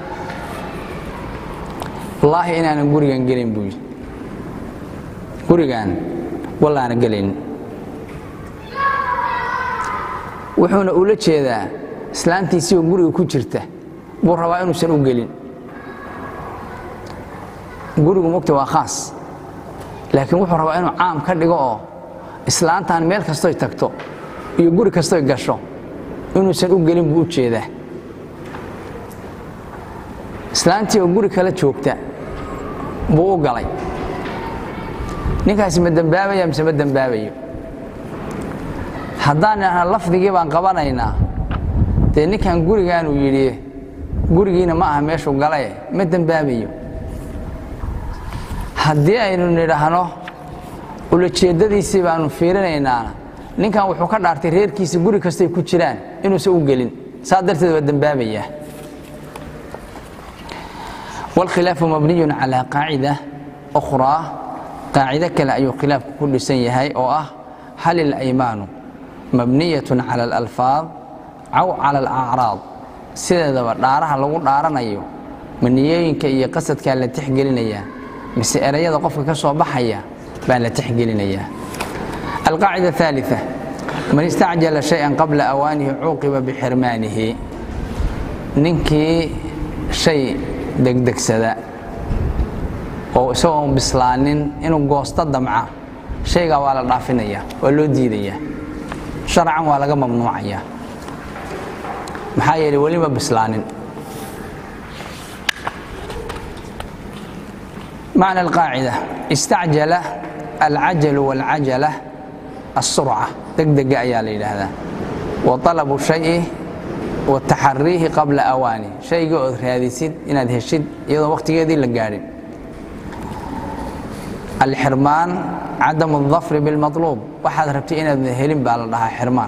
wallaahi inaanan gurigan gelin buu yidhi gurigan wallaana gelin wuxuuna ula jeedaa islaantiisii oo guriga ku jirta buu rabaa inuusan u gelin gurigu mogta waa khaas laakiin wuxuu rabaa inuu caam ka dhigo oo islaantan meel kastoy tagto iyo guri kastoy gasho inuusan u gelin buu u jeedaa islaantii oo guri kale joogta buu u galay ninkaasi ma dembaabaya mise ma dembaabayo haddaan idhahna lafdigii baan qabanaynaa dee ninkan gurigaanuu yidhi gurigiina ma aha meeshuu galaye ma dembaabayo haddii aynu nidhaahno ulajeeddadiisii baanu fiirinaynaana ninkan wuxuu ka dhaartay reerkiisa guri kastay ku jiraan inuusan u gelin saa darteed waa dembaabayaa wاlkhilaafu mabniyun calى qaacida أkhraa qaacido kale ayuu khilaafku ku dhisan yahay oo ah hal اlaymaanu mabniyaة calى اlalfaad aw calى اlacraad sideedaba dhaaraha lagu dhaaranayo maniyooyinka iyo qasadkaa la tixgelinayaa mise erayada qofka ka soo baxaya baa la tixgelinayaa alqaacida الثaaliثة man istacjala شhayئa qabla awaanihi cuuqiba bixirmaanihi ninkii shay degdegsada oo isagoon bislaanin inuu goosto damca shaygaa waa la dhaafinaya waa loo diidayaa sharcan waa laga mamnuucaya maxaa yeelay welima bislaanin macna alqaacida istacjala alcajalu wاlcajala aلsurca degdega ayaa la yidhaahdaa wa طalabu shayi wataxariihi qabla awaani shayga ood raadisid inaad heshid iyadoo wakhtigeedii la gaadhin alxirmaan cadamu اdafri biاlmaطluub waxaad rabtay inaad helin baa la dhahaa xirmaan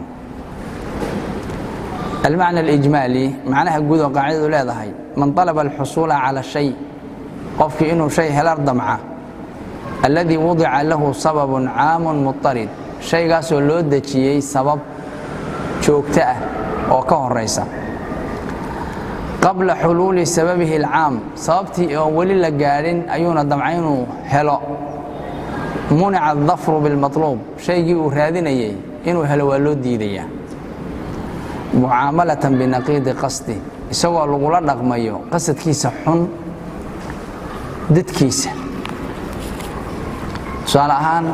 almacna alijmaali macnaha guud oo qaacidadu leedahay man طalaba alxusuula cala shay qofkii inuu shay helar damca alladii wudica lahu sababun caamun muطarid shaygaasoo loo dejiyey sabab joogto ah oo ka horaysa qabla xuluuli sababihi alcaam sababtii oon weli la gaadhin ayuuna damca inuu helo munica adafru bilmaطluub shaygii uu raadinayey inuu helo waa loo diidayaa mucaamalatan binaqiidi qasdi isagoo lagula dhaqmayo qasadkiisa xun dadkiisa tusaale ahaan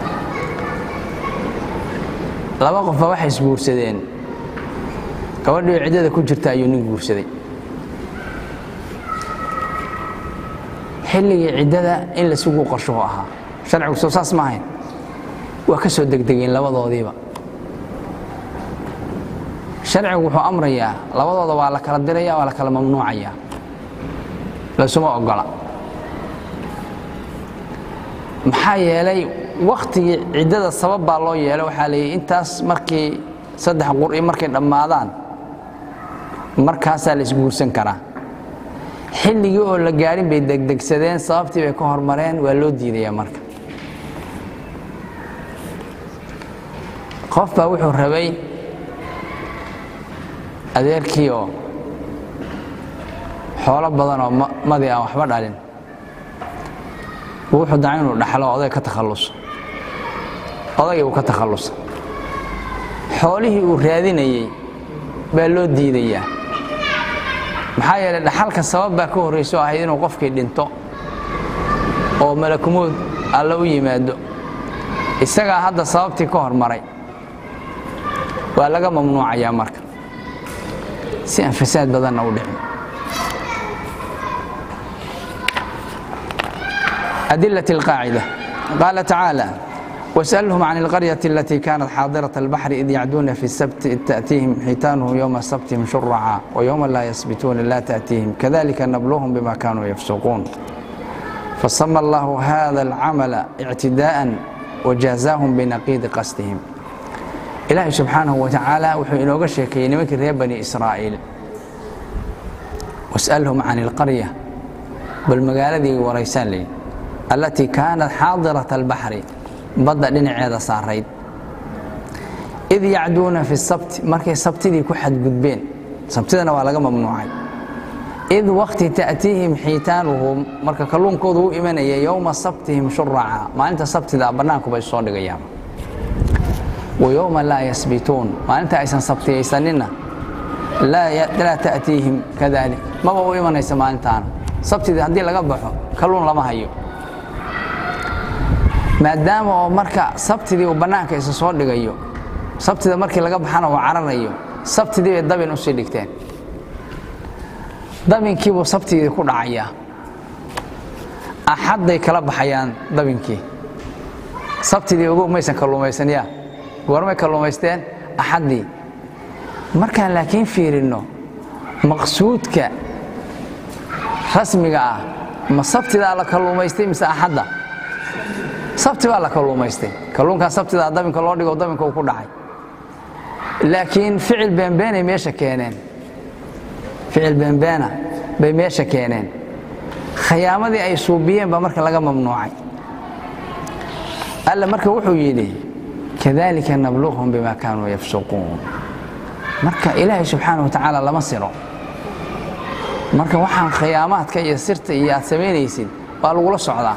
laba qofba waxay isguursadeen gabadhii ciddada ku jirta ayuu nin guursaday xilligii ciddada in la sugu qorshuhu ahaa sharcigu soo saas ma ahayn waa ka soo degdegeen labadoodiiba sharcigu wuxuu amrayaa labadooda waa la kala diraya waa la kala mamnuucaya laysuma ogola maxaa yeelay wakhtigii ciddada sabab baa loo yeelay waxaa la yidhi intaas markii saddex qur'i markay dhammaadaan markaasaa la isguursan karaa xilligii oo la gaadhin bay degdegsadeen sababtii bay ka hormareen waa loo diidayaa marka qof baa wuxuu rabay adeerkii oo xoolo badan oo madi aan waxba dhalin wuxuu daa inuu dhaxlo oday ka takhalluso odaygii uu ka takhallusa xoolihii uu raadinayey baa loo diidayaa maxaa yeelay dhaxalka sabab baa ka horrayso ahayd inuu qofkii dhinto oo malakumuud alla u yimaado isagaa hadda sababtii ka hormaray waa laga mamnuucayaa marka si aan fasaad badanna u dhicin أدلة القاعدة قال تعالى واسألهم عن القرية التي كانت حاضرة البحر إذ يعدون في السبت إذ تأتيهم حيتانهم يوم سبتهم شرعا ويوم لا يسبتون لا تأتيهم كذلك نبلوهم بما كانوا يفسقون فسمى الله هذا العمل اعتداء وجازاهم بنقيض قصدهم إلهي سبحانه وتعالى وحو إنوغا شيكي نمك ريب بني إسرائيل واسألهم عن القرية بالمقالة دي وريسان لي التي كانت حاضرة البحر badda dhinaceeda saarayd id yacduuna fi sabti markay sabtidii ku xadgudbeen sabtidana waa laga mamnuucay id wakti ta'tiihim xiitaanuhum marka kalluunkoodu u imanaya yowma sabtihim shuraca maalinta sabtida bannaankubay soo dhigayaan wa yowma laa yasbituun maalinta aysan sabtiyaysanina laa ta'tiihim kadalik maba u imanaysa maalintaana sabtidii haddii laga baxo kalluun lama hayo maadaama oo marka sabtidii uu bannaanka isa soo dhigayo sabtida markii laga baxana uu cararayo sabtidii bay dabin u sii dhigteen dabinkiibuu sabtigii ku dhacayaa axadday kala baxayaan dabinkii sabtidii ogow maysan kalluumaysan yaa goormay kalluumaysteen axaddii markaan laakiin fiirinno maqsuudka rasmiga ah ma sabtidaa la kalluumaystay mise axadda sabti baa la kalluumaystay kalluunkaa sabtidaa dabinka loo dhigo dabinka uu ku dhacay laakiin ficil beenbeenay meesha keeneen ficil beenbeena bay meesha keeneen khayaamadii ay suubiyeen baa marka laga mamnuucay alla marka wuxuu yidhi kadalika nabluuhum bima kaanuu yafsuquun marka ilaahay subxaana wa tacaala lama siro marka waxaan khiyaamaadka iyo sirta iyo aad samaynaysid waa lagula socdaa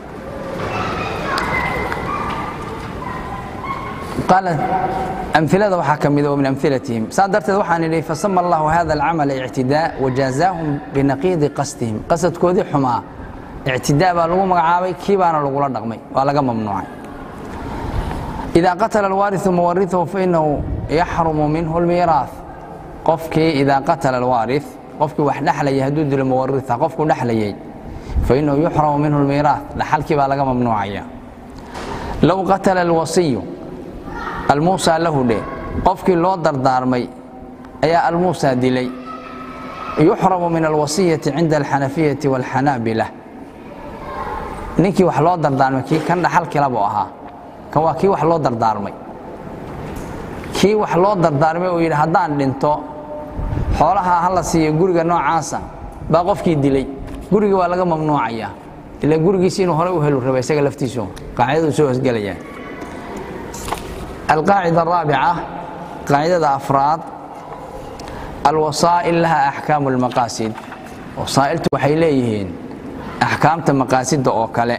قالت أمثلة وحا كمذا ومن أمثلتهم صادرت وحا نلي فسمى الله هذا العمل اعتداء وجازاهم بنقيض قصدهم قصد كودي حما اعتداء بالغو مقعابي كيبانا لغو لدغمي ولغا ممنوعي إذا قتل الوارث مورثه فإنه يحرم منه الميراث قفكي إذا قتل الوارث قفكي وحنحل يهدود المورثة قفكي نحلي فإنه يحرم منه الميراث لحلكي بالغا ممنوعي لو قتل الوصي almuusaa lahu dhe qofkii loo dardaarmay ayaa almuusaa dilay yuxramu min alwasiyati cinda alxanafiyati waalxanaabila ninkii wax loo dardaarmay kii kan dhaxalkila buu ahaa kan waa kii wax loo dardaarmay kii wax loo dardaarmay uu yidhi haddaan dhinto xoolaha ha la siiyo guriga noocaasa baa qofkii dilay gurigii waa laga mamnuucayaa ila gurigiisi inuu horey u helu raba isaga laftiisu qaacidadu soo hosgelayaa القاعدة الرابعة قاعدة أفراد الوسائل لها أحكام المقاصد وسائل وحيليهن أحكام مقاصد أوكالة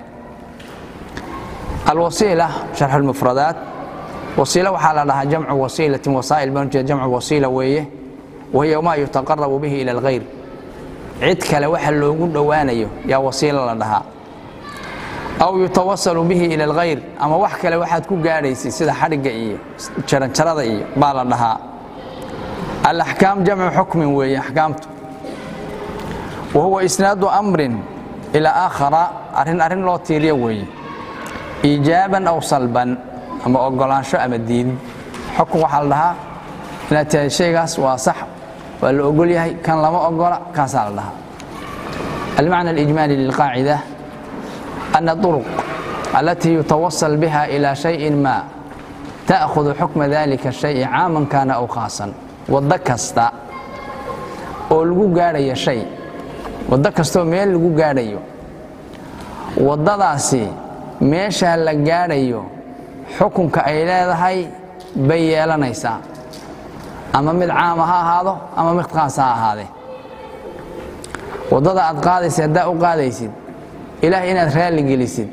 الوسيلة شرح المفردات وسيلة وحال لها جمع وسيلة وسائل بنجة جمع وسيلة ويه وهي ما يتقرب به إلى الغير عدك لوحل لوجود دوانيه يا وسيلة لها aw yutawasalu bihi ila alkhayr ama wax kale waxaad ku gaadhaysay sida xadhigga iyo jaranjarada iyo baa la dhahaa alaxkaam jamcu xukmin weeye axkaamtu wa huwa isnaadu amrin ilaa aakhara arrin arrin loo tiiriyo weeye iijaaban aw salban ama ogolaansho ama diidid xukun waxaa la dhahaa inaad tahay shaygaas waa sax waa la ogol yahay kan lama ogola kaasaa la dhahaa almacna alijmaali lilqaacida أن الطرق التي يتوصل بها إلى شيء ما تأخذ حكم ذلك الشيء عاما كان أو خاصا waddo kasta oo lagu gaadhayo shay waddo kastaoo meel lagu gaadhayo waddadaasi meeshaa la gaadhayo xukunka ay leedahay bay yeelanaysaa ama mid caama ha ahaado ama mid khaas ha ahaadee waddada aad qaadaysid haddaa u qaadaysid ilaah inaad raalli gelisid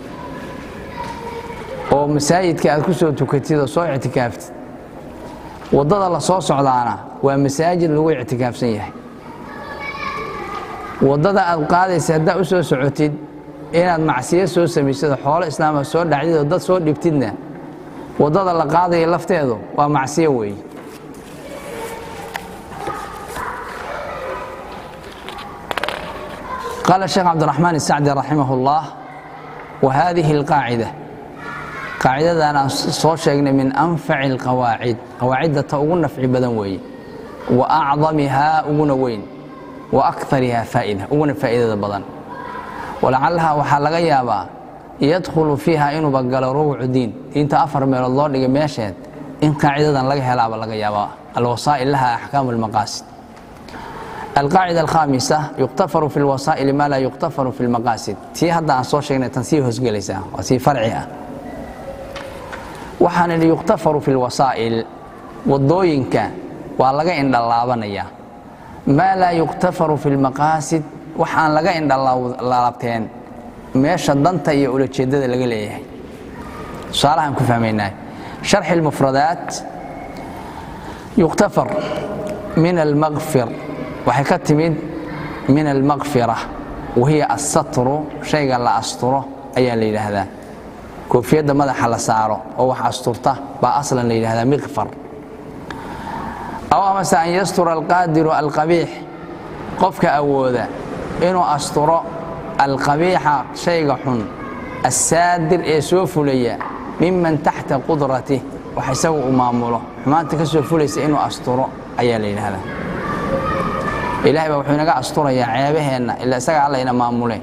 oo masaajidka aad ku soo tukatid oo soo ictikaaftid waddada la soo socdaana waa masaajid lagu ictikaafsan yahay waddada aad qaadaysa haddaa u soo socotid inaad macsiyo soo samaysid oo xoolo islaama soo dhacdid oo dad soo dhibtidna waddada la qaadaya lafteedu waa macsiyo weeye قال الشيخ عبد الرحمن السعدي رحمه الله وهذه القاعدة qaacidadan aan soo sheegnay min anfaci alqawaacid qawaacidda ta ugu nafci badan weeye wa acdamihaa uguna weyn wa akarihaa faa'ida uguna faa'iidada badan walacalaha waxaa laga yaabaa yadkhulu fiiha inuuba galo rubucu diin diinta afar meelood loo dhigay meesheed in qaacidadan laga helaaba laga yaabaa alwasaa'il laha axkaamu lmaqaasid alqaacida alkhaamisa yuqtafaru fi lwasaa'ili maa laa yuqtafaru fi lmaqaasid tii hadda aan soo sheegnay tan sii hoosgelaysaa waa sii farci ah waxaan idhi yuqtafaru fi lwasaa'il waddooyinka waa laga indhalaabanayaa maa laa yuqtafaru fi lmaqaasid wax aan laga indhalaabteen meesha danta iyo ulajeeddada laga leeyahay tusaalahaan ku fahmaynaa sharxi lmufradaat yuqtafar min almaqfir waxay ka timid min almaqfira wahiya assatru shayga la asturo ayaa la yidhaahdaa koofiyadda madaxa la saaro oo wax asturta baa aslan la yidhahdaa miqfar aw amase an yastura alqaadiru alqabiix qofka awooda inuu asturo alqabiixa shayga xun assaadir ee soo fulaya miman taxta qudratih wax isagu uu maamulo xumaanta ka soo fulaysa inuu asturo ayaa la yidhaahdaa ilahay baa wuxuu inaga asturayaa ceebaheenna ila isaga alla ina maamule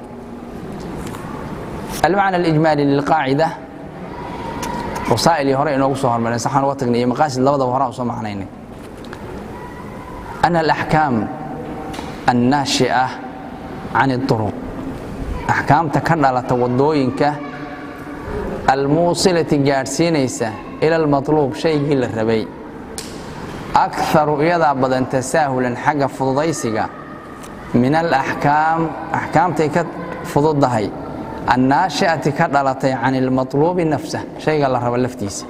almacna alijmaali lilqaacida wasaa'ilii hore inoogu soo hormareen saxaan uga tagnay iyo maqaasid labadaba horaan usoo macnaynay ana alaxkaam annaashi'a can اطuruq axkaamta ka dhalata waddooyinka almuusilati gaadhsiinaysa ila almatluub shaygii la rabay akaru iyadaa badan tasaahulan xagga fududaysiga min alaxkaam axkaamtay ka fududdahay annaashi'ati ka dhalatay can ilmatluubi nafsah shayga la rabo laftiisa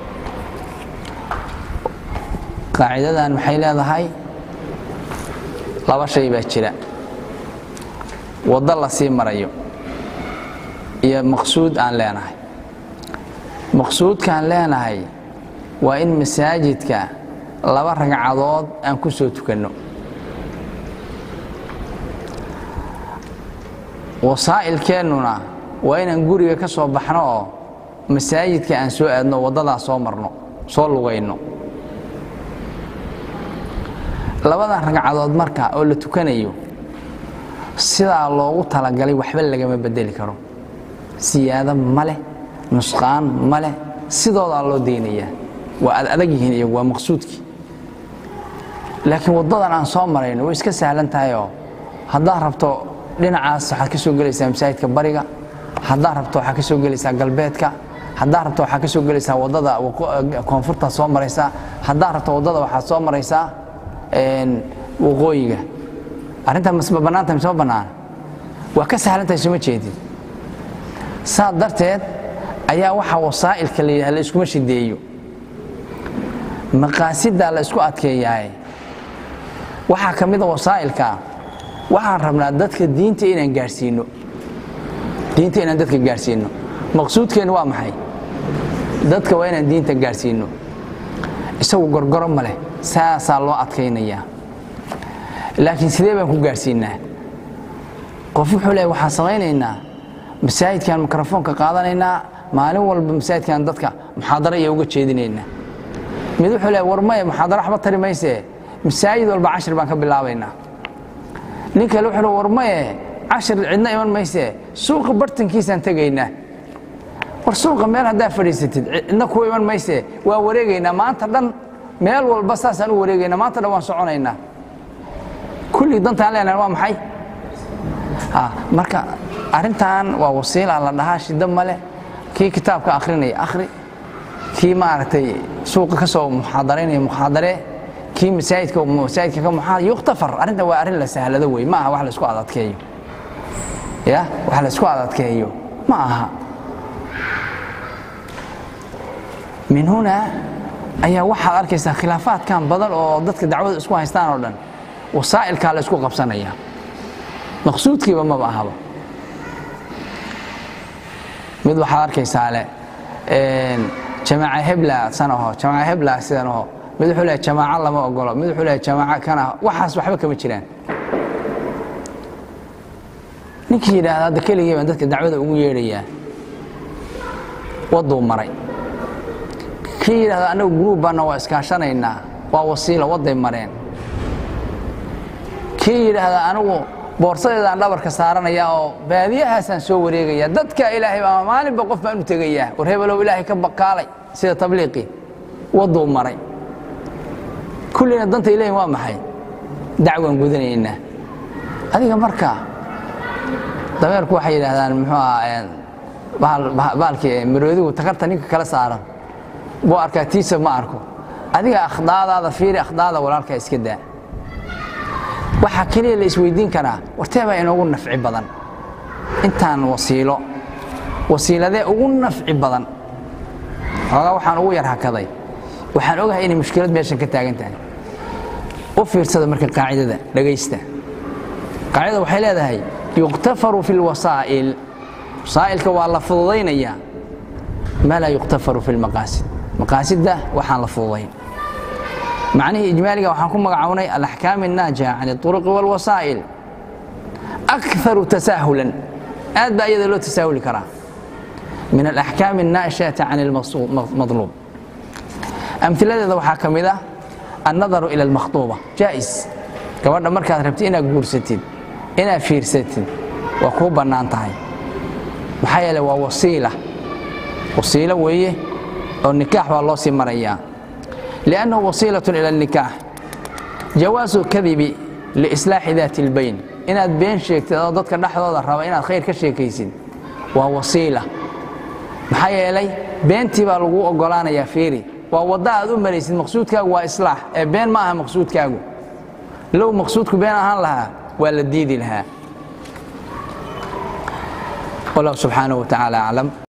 qaacidadan maxay leedahay laba shay baa jira waddo la sii marayo iyo maqsuud aan leenahay maqsuudkaan leenahay waa in masaajidka laba ragcadood aan ku soo tukanno wasaa'ilkeennuna waa inaan guriga ka soo baxno oo masaajidka aan soo aadno waddadaa soo marno soo lugayno labadan ragcadood marka oo la tukanayo sidaa loogu talagalay waxba lagama bedeli karo siyaado ma leh nusqaan ma leh sidoodaa loo daynayaa waa ad adag yihiin iyagu waa maqsuudkii laakiin waddadan aan soo marayno way iska sahlan tahayoo haddaad rabto dhinacaas waxaad ka soo gelaysaa masaajidka bariga haddaad rabto waxaad ka soo gelaysaa galbeedka haddaad rabto waxaad ka soo gelaysaa waddada koonfurtaad soo maraysaa haddaad rabto waddada waxaad soo maraysaa waqooyiga arrintaa masma bannaanta mise ma bannaana waa ka sahlantahay soma jeedid saa darteed ayaa waxaa wasaa'ilka la yidhaha la iskuma shideeyo maqaasidaa la isku adkeeyahay waxaa ka mida wasaa'ilka waxaan rabnaa dadka diinta inaan gaadhsiino diinta inaan dadka gaadhsiino maqsuudkeennu waa maxay dadka waa inaan diinta gaadhsiino isagu gorgoro ma leh saasaa loo adkaynayaa laakiin sidee baan ku gaadhsiinaa qof wuxuu leehay waxaan samaynaynaa masaajidkaan mikrofoonka qaadanaynaa maalin walba masaajidkaan dadka muxaadaro iyo uga jeedinaynaa mid wuxuu leehay war maya muxaadaro waxba tari maysee masaajid walba cashir baan ka bilaabaynaa nin kale wuxuu leey war maye cashir cidna iman maysee suuqa bartankiisaan tegaynaa war suuqa meel haddaa fadhiisatid cidna kuwa iman maysee waa wareegaynaa maanta dhan meel walba saasaan u wareegaynaa maanta dhan waan soconaynaa kulli dantaan leenahay waa maxay marka arrintan waa wasiila la dhahaa shiddo male kii kitaabka akhrinaya akhri kii maaragtay suuqa ka soo muxaadaraynaya muxaadaree kii masaajidka masaajidka ka muxaa yuktafar arrintan waa arrin la sahlado wey ma aha wax la isku adadkeeyo ya wax la isku adadkeeyo ma aha min huna ayaa waxaad arkaysaa khilaafaadkan badan oo dadka dacwada isku haystaan oo dhan wasaa'ilkaa la isku qabsanaya maqsuudkiiba maba ahaba mid waxaad arkaysaa le jamaaca hebla sanaho jamaaca hebla sidanaho mid wuxuu leehay jamaaco lama ogolo mid wuxuu leehay jamaaco kana waxaas waxba kama jiraan ninkii yidhaahda hadda keligii baan dadka dacwada ugu yeedhayaa wadduu maray kii yidhahda anagu gruub baana waa iskaashanaynaa waa wasiilo waday mareen kii yidhaahda anigu boorsadeedaan dhabarka saaranaya oo baadiyahaasaan soo wareegaya dadka ilaahay ama maalinba qof baan u tegayaa war hebelow ilaahay ka bakaalay sida tabliiqii waduu maray kullina danta ilahin waa maxay dacwaan gudanaynaa adiga marka dameerku waxay yidhaahdaan muxuu ahaa baalkii maroodigu takarta ninka kala saaran buu arkaa tiisa ma arko adiga akhdaadaada fiiri akhdaada walaalkaa iska daa waxaa keliya la isweydiin karaa wartee baa inoogu nafci badan intaan wasiilo wasiiladee ugu nafci badan xoogaa waxaan ugu yar hakaday waxaan ogahay inay mushkilad meeshan ka taagan tahay u fiirsada marka qaacidada dhegaysta qaacidada waxay leedahay yuqtafaru fi lwasaa'il wasaa'ilka waa la fududaynayaa maa laa yuqtafaru fi lmaqaasid maqaasidda waxaan la fududayn macnihii ijmaaliga waxaan ku magacownay alaxkaam الnaajiha can الطuruqi wاlwasaa'il akaru tasaahulan aad baa iyada loo tasaahuli karaa min alaxkaam الnaashئata can اlmadluub amhiladeeda waxaa ka mid ah annadaru ila اlmakhطuuba jaa'is gabadha markaad rabtid inaad guursatid inaad fiirsatid waa kuu bannaan tahay maxaa yeele waa wasiila wasiilo weeye oo nikaax baa loo sii marayaa liannahu wasiilaة ila الnikaax jawaasu kadibi liislaaxi daati اlbayn inaad been sheegtid oo dadka dhexdooda raba inaad khayr ka sheekaysid waa wasiila maxaa yeelay beentii baa lagu ogolaanayaa fiiri waa wadda aad u maraysid maqsuudkaagu waa islaax ee been ma aha maqsuudkaagu low maqsuudku been ahaan lahaa waa la diidi lahaa wallahu subxaanaه wa tacaala aclam